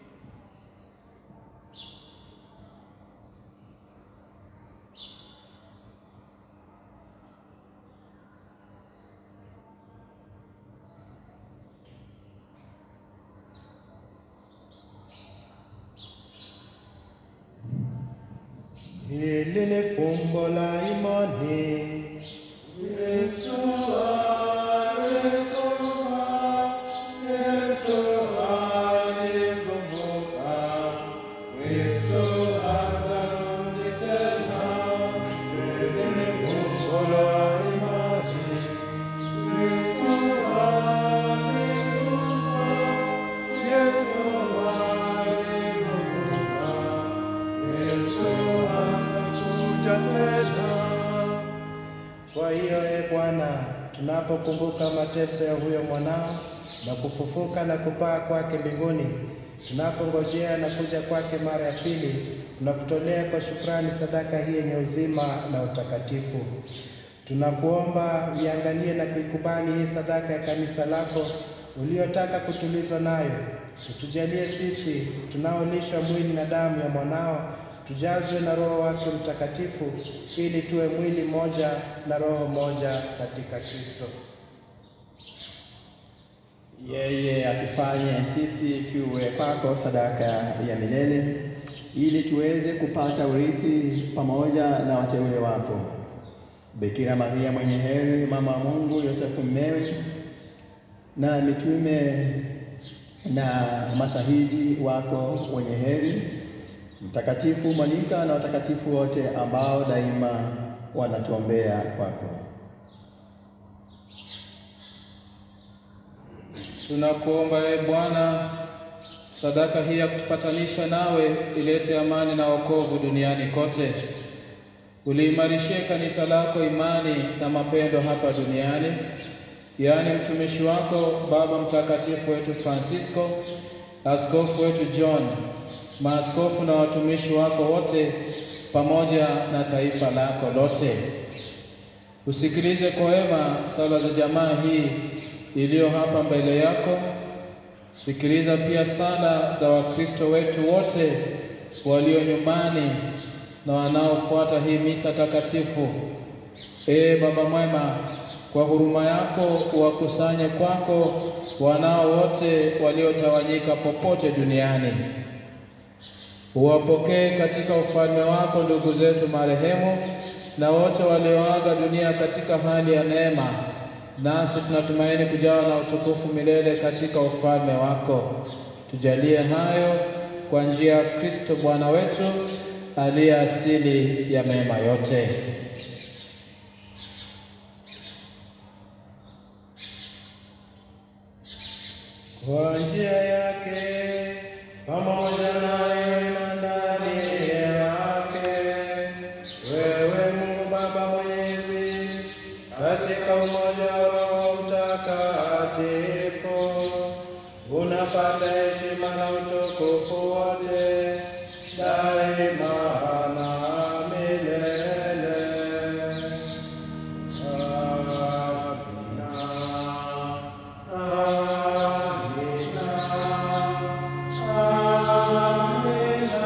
Hili ni fumbo la imani. Yesu alikufa, Yesu alikufa. tunapokumbuka mateso ya huyo mwanao na kufufuka na kupaa kwake mbinguni, tunapongojea na kuja kwake mara ya pili, tunakutolea kwa shukrani sadaka hii yenye uzima na utakatifu. Tunakuomba iangalie na kuikubali hii sadaka ya kanisa lako uliotaka kutulizwa nayo. Utujalie sisi tunaolishwa mwili na damu ya mwanao, tujazwe na Roho wake Mtakatifu, ili tuwe mwili mmoja na roho moja katika Kristo. Yeye atufanye sisi tuwe kwako sadaka ya milele, ili tuweze kupata urithi pamoja na wateule wako. Bikira Maria mwenye heri, mama wa Mungu, Yosefu mmewe, na mitume na mashahidi wako wenye heri, Mtakatifu Monika na watakatifu wote ambao daima wanatuombea kwako. Tunakuomba ee Bwana, sadaka hii ya kutupatanisha nawe ilete amani na wokovu duniani kote. Uliimarishie kanisa lako imani na mapendo hapa duniani, yaani mtumishi wako Baba Mtakatifu wetu Francisco, askofu wetu John, maaskofu na watumishi wako wote, pamoja na taifa lako lote. Usikilize kwa wema sala za jamaa hii iliyo hapa mbele yako. Sikiliza pia sala za Wakristo wetu wote walio nyumbani na wanaofuata hii misa takatifu. Ee Baba mwema, kwa huruma yako uwakusanye kwako wanao wote waliotawanyika popote duniani. Uwapokee katika ufalme wako ndugu zetu marehemu na wote walioaga dunia katika hali ya neema nasi tunatumaini kujawa na utukufu milele katika ufalme wako. Tujalie hayo kwa njia ya Kristo Bwana wetu aliye asili ya mema yote. Kwa njia yake pamoja naye na ndani yake, wewe Mungu Baba Mwenyezi, katika umoja wa Roho Mtakatifu, unapata heshima na utukufu wote daima na milele. Amina. Amina. Amina.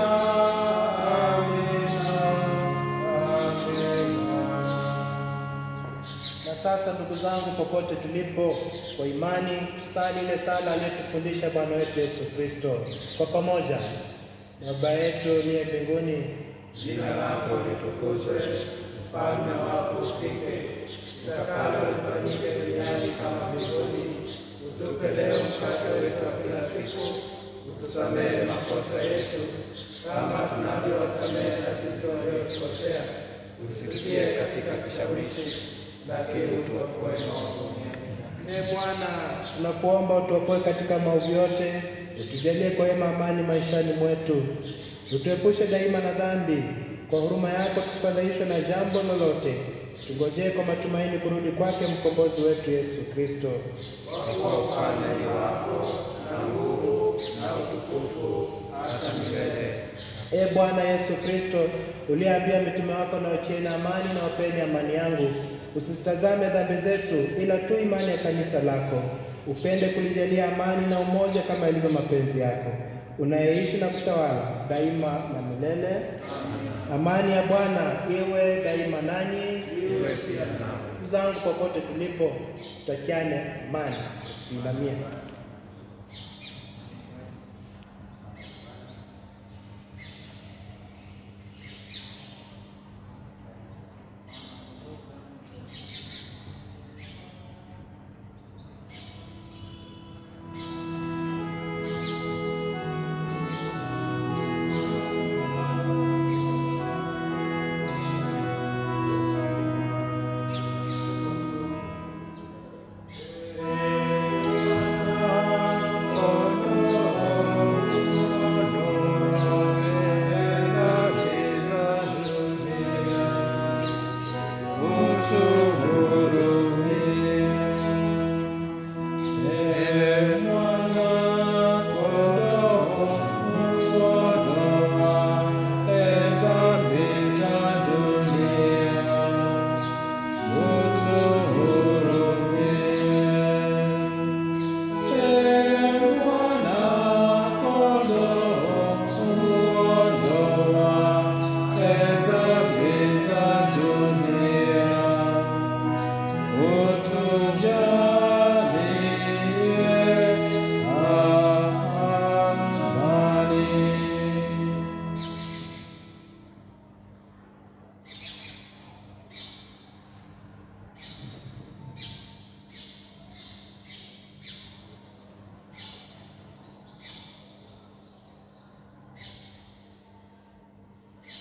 Na sasa ndugu zangu, popote tulipo, kwa imani tusali ile sala aliyotufundisha Bwana wetu Yesu Kristo kwa pamoja. Baba yetu uliye mbinguni, Jina lako litukuzwe, ufalme wako ufike, utakalo lifanyike duniani kama mbinguni. Utupe leo mkate wetu wa kila siku, utusamehe makosa yetu kama tunavyowasamehe na sisi waliotukosea, usitie katika kishawishi, lakini utuokoe maovu. Ee Bwana, tunakuomba utuokoe katika maovu yote, utujalie kwa wema amani maishani mwetu, utuepushe daima na dhambi. Kwa huruma yako tusifadhaishwe na jambo lolote, tungojee kwa matumaini kurudi kwake mkombozi wetu Yesu Kristo. Kwa kuwa ufalme ni wako na nguvu na utukufu hata milele. Ee Bwana Yesu Kristo, uliyeambia mitume wako na wachieni amani na wapeni amani yangu, usisitazame dhambi zetu, ila tu imani ya kanisa lako. Upende kulijalia amani na umoja kama ilivyo mapenzi yako, unayeishi na kutawala daima na milele. Amani ya Bwana iwe daima nanyi. Iwe pia nawe. Ndugu zangu, popote tulipo, tutakiane amani. Tuinamie. Amen.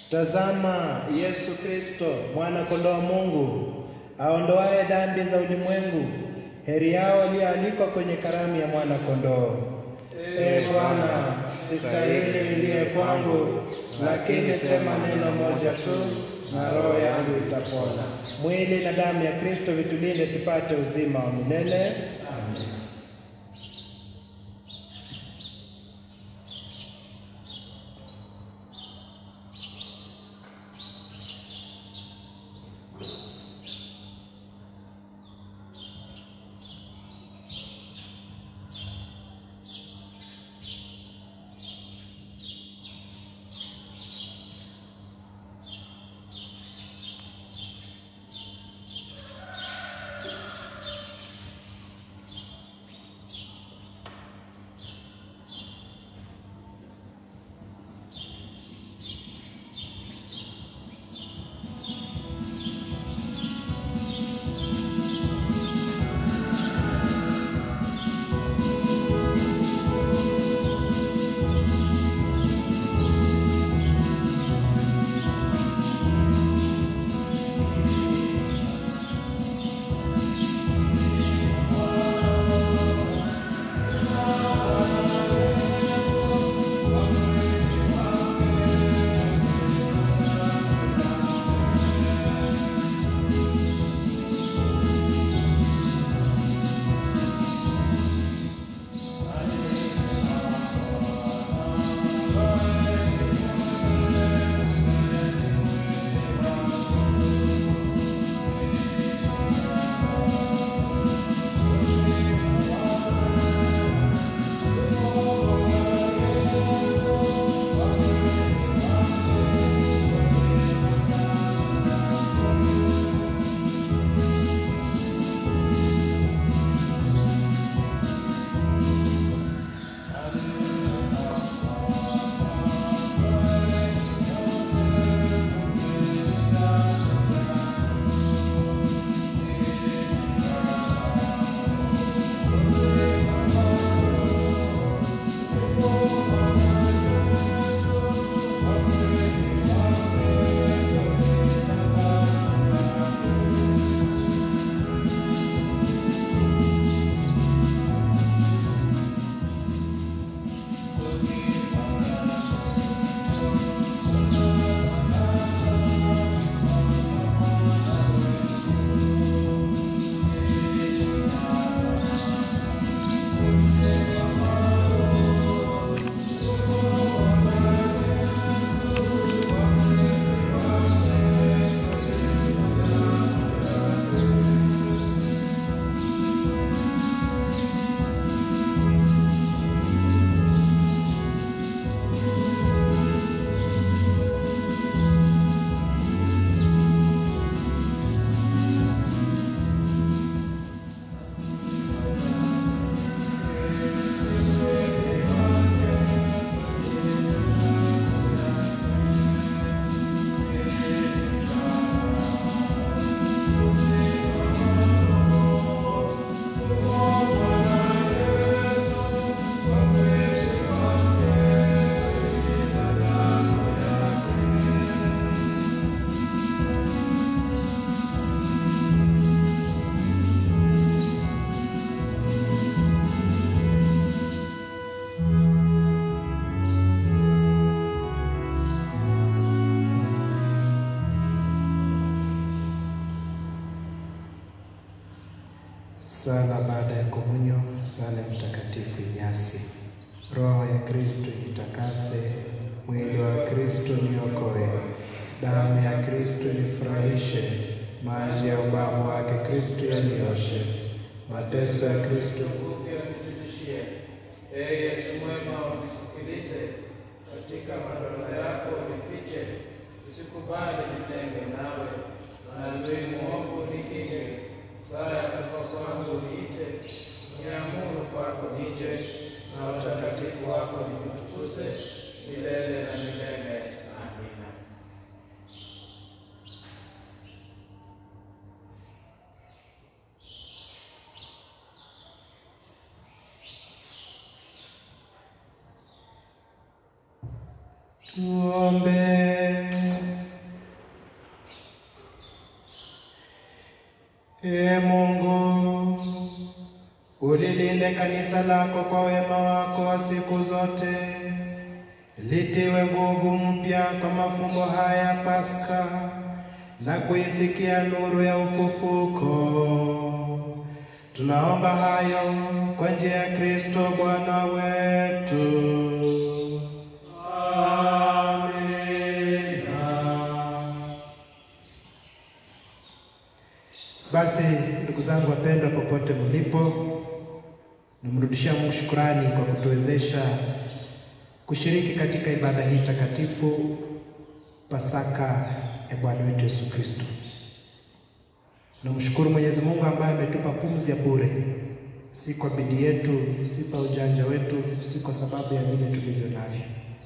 Tazama Yesu Kristo, mwana kondoo wa Mungu, aondoaye dhambi za ulimwengu. Heri yao walioalikwa kwenye karamu ya mwana kondoo. Ee Bwana, sistahili uingie kwangu, lakini sema neno moja tu na roho yangu itapona. Mwili na damu ya Kristo vitulinde tupate uzima wa milele. Amen. Sala baada ya komunyo, sala ya Mtakatifu Inyasi. Roho ya Kristo nitakase, mwili wa Kristo niokoe, damu ya Kristo nifurahishe, maji ya ubavu wake Kristo yanioshe, mateso ya Kristo Pia nisibishie. Ee Yesu mwema, unisikilize, katika madonda yako unifiche, usikubali nitenge nawe, na adui mwovu nikinge, saa ya kufa kwangu niite, niamuru kwako nije, na utakatifu wako nikutukuze milele na milele. Amina. Tuombe. Ulilinde kanisa lako kwa wema wako wa siku zote, litiwe nguvu mpya kwa mafumbo haya ya Pasaka na kuifikia nuru ya ufufuko. Tunaomba hayo kwa njia ya Kristo Bwana wetu. Amina. Basi ndugu zangu wapendwa, popote mlipo, namrudishia Mungu shukrani kwa kutuwezesha kushiriki katika ibada hii takatifu, Pasaka ya Bwana wetu Yesu Kristo. Namshukuru Mwenyezi Mungu ambaye ametupa pumzi ya bure, si kwa bidii yetu, si kwa ujanja wetu, si kwa sababu ya vile tulivyo navyo.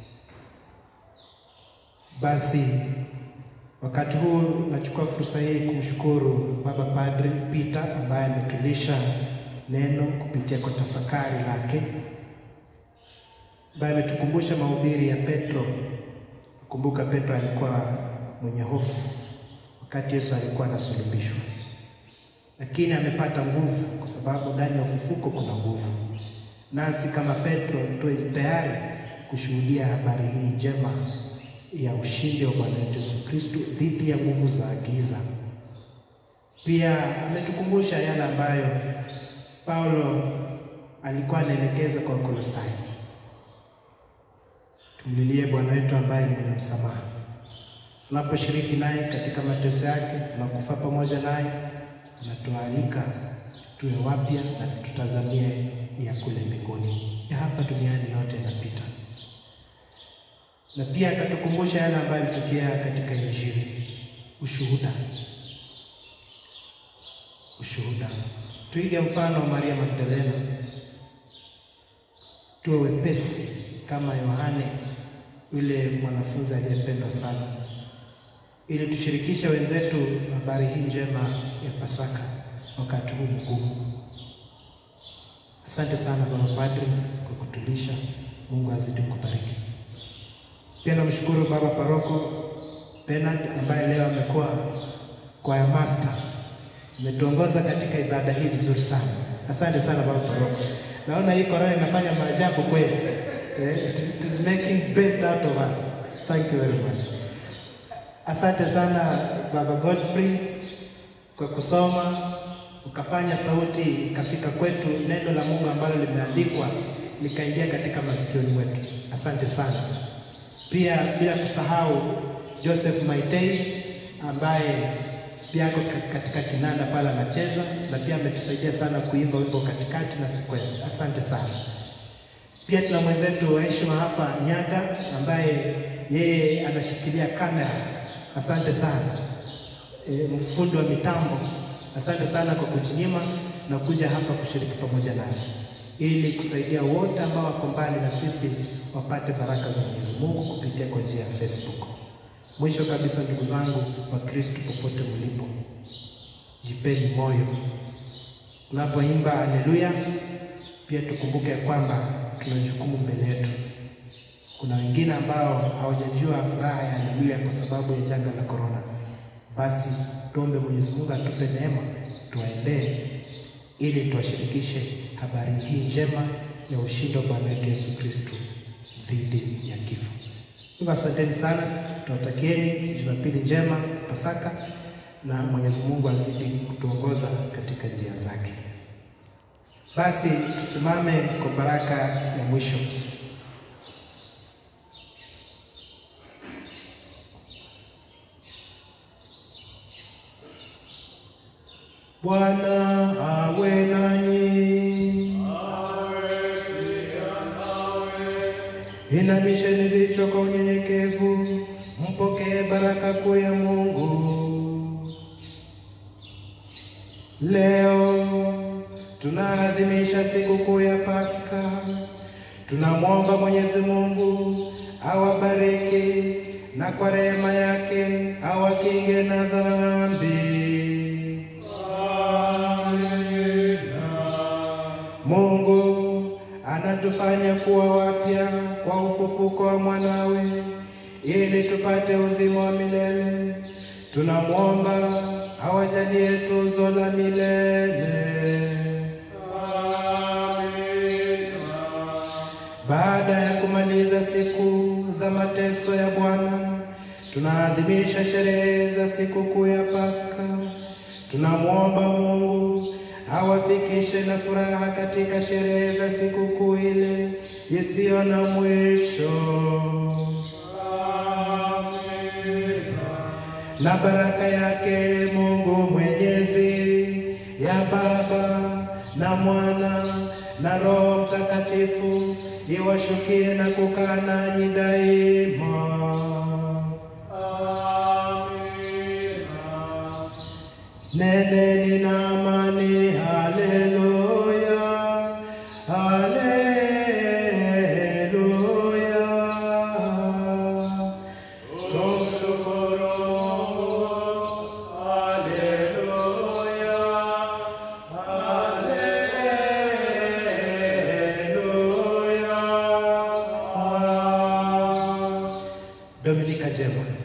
Basi wakati huu nachukua fursa hii kumshukuru Baba Padri Peter ambaye ametulisha neno kupitia kwa tafakari lake, ambaye ametukumbusha mahubiri ya Petro. Kumbuka Petro alikuwa mwenye hofu wakati Yesu alikuwa anasulubishwa, lakini amepata nguvu, kwa sababu ndani ya ufufuko kuna nguvu. Nasi kama Petro tuwe tayari kushuhudia habari hii njema ya ushindi wa Bwana wetu Yesu Kristo dhidi ya nguvu za giza. Pia ametukumbusha yale ambayo Paulo alikuwa anaelekeza kwa Kolosai, tumlilie Bwana wetu ambaye ni mwenye msamaha. Tunaposhiriki naye katika mateso yake, tunakufa pamoja naye, anatualika tuwe wapya na tutazamie ya kule mbinguni. Ya hapa duniani yote yanapita na pia akatukumbusha yale ambayo yalitokea katika Injili, ushuhuda. Ushuhuda, tuige mfano wa Maria Magdalena, tuwe wepesi kama Yohane yule mwanafunzi aliyependwa sana, ili tushirikishe wenzetu habari hii njema ya Pasaka wakati huu mgumu. Asante sana Baba Padri kwa kutulisha. Mungu azidi kubariki. Pia namshukuru baba paroko Bernard ambaye leo amekuwa kwaya master, ametuongoza katika ibada hii vizuri sana. Asante sana baba paroko. Naona hii korona inafanya maajabu kweli. Eh, it is making best out of us. Thank you very much. Asante sana baba Godfrey kwa kusoma ukafanya sauti ikafika kwetu, neno la Mungu ambalo limeandikwa likaingia katika masikioni mwetu. Asante sana. Pia bila kusahau Joseph Maitei ambaye pia ako katika kinanda pale anacheza, na pia ametusaidia sana kuimba wimbo katikati na sequence. Asante sana. Pia tuna mwenzetu wa heshima hapa Nyaga ambaye yeye anashikilia kamera. Asante sana. E, mfundi wa mitambo, asante sana kwa kujinyima na kuja hapa kushiriki pamoja nasi ili kusaidia wote ambao wako mbali na sisi wapate baraka za Mwenyezi Mungu kupitia kwa njia ya Facebook. Mwisho kabisa, ndugu zangu wa Kristo, popote mlipo, jipeni moyo tunapoimba haleluya. Pia tukumbuke kwamba tuna jukumu mbele yetu. Kuna wengine ambao hawajajua furaha ya haleluya kwa sababu ya janga la korona. Basi tuombe Mwenyezi Mungu atupe neema, tuwaendee ili tuwashirikishe habari hii njema ya ushindi wa Bwana wetu Yesu Kristo dhidi ya kifo. Hivyo asanteni sana, tunawatakieni Jumapili njema Pasaka, na Mwenyezi Mungu azidi kutuongoza katika njia zake. Basi tusimame kwa baraka ya mwisho. Bwana awe nanyi. Inamisheni vichwa kwa unyenyekevu, mpokee baraka kuu ya Mungu. Leo tunaadhimisha sikukuu ya Pasaka. Tunamwomba Mwenyezi Mungu awabariki na kwa rehema yake awakinge na dhambi. Mungu anatufanya kuwa wapya kwa ufufuko wa mwanawe ili tupate uzima wa milele. Tunamwomba awajalie tuzo la milele. Baada ya kumaliza siku za mateso ya Bwana, tunaadhimisha sherehe za sikukuu ya Pasaka. Tunamwomba Mungu awafikishe na furaha katika sherehe za sikukuu ile isiyo na mwisho. Na baraka yake Mungu Mwenyezi ya Baba na Mwana na Roho Mtakatifu iwashukie na kukaa nanyi daima. Neneni na amani. Haleluya, haleluya. Tumshukuru Mungu. Haleluya, haleluya. Dominika njema.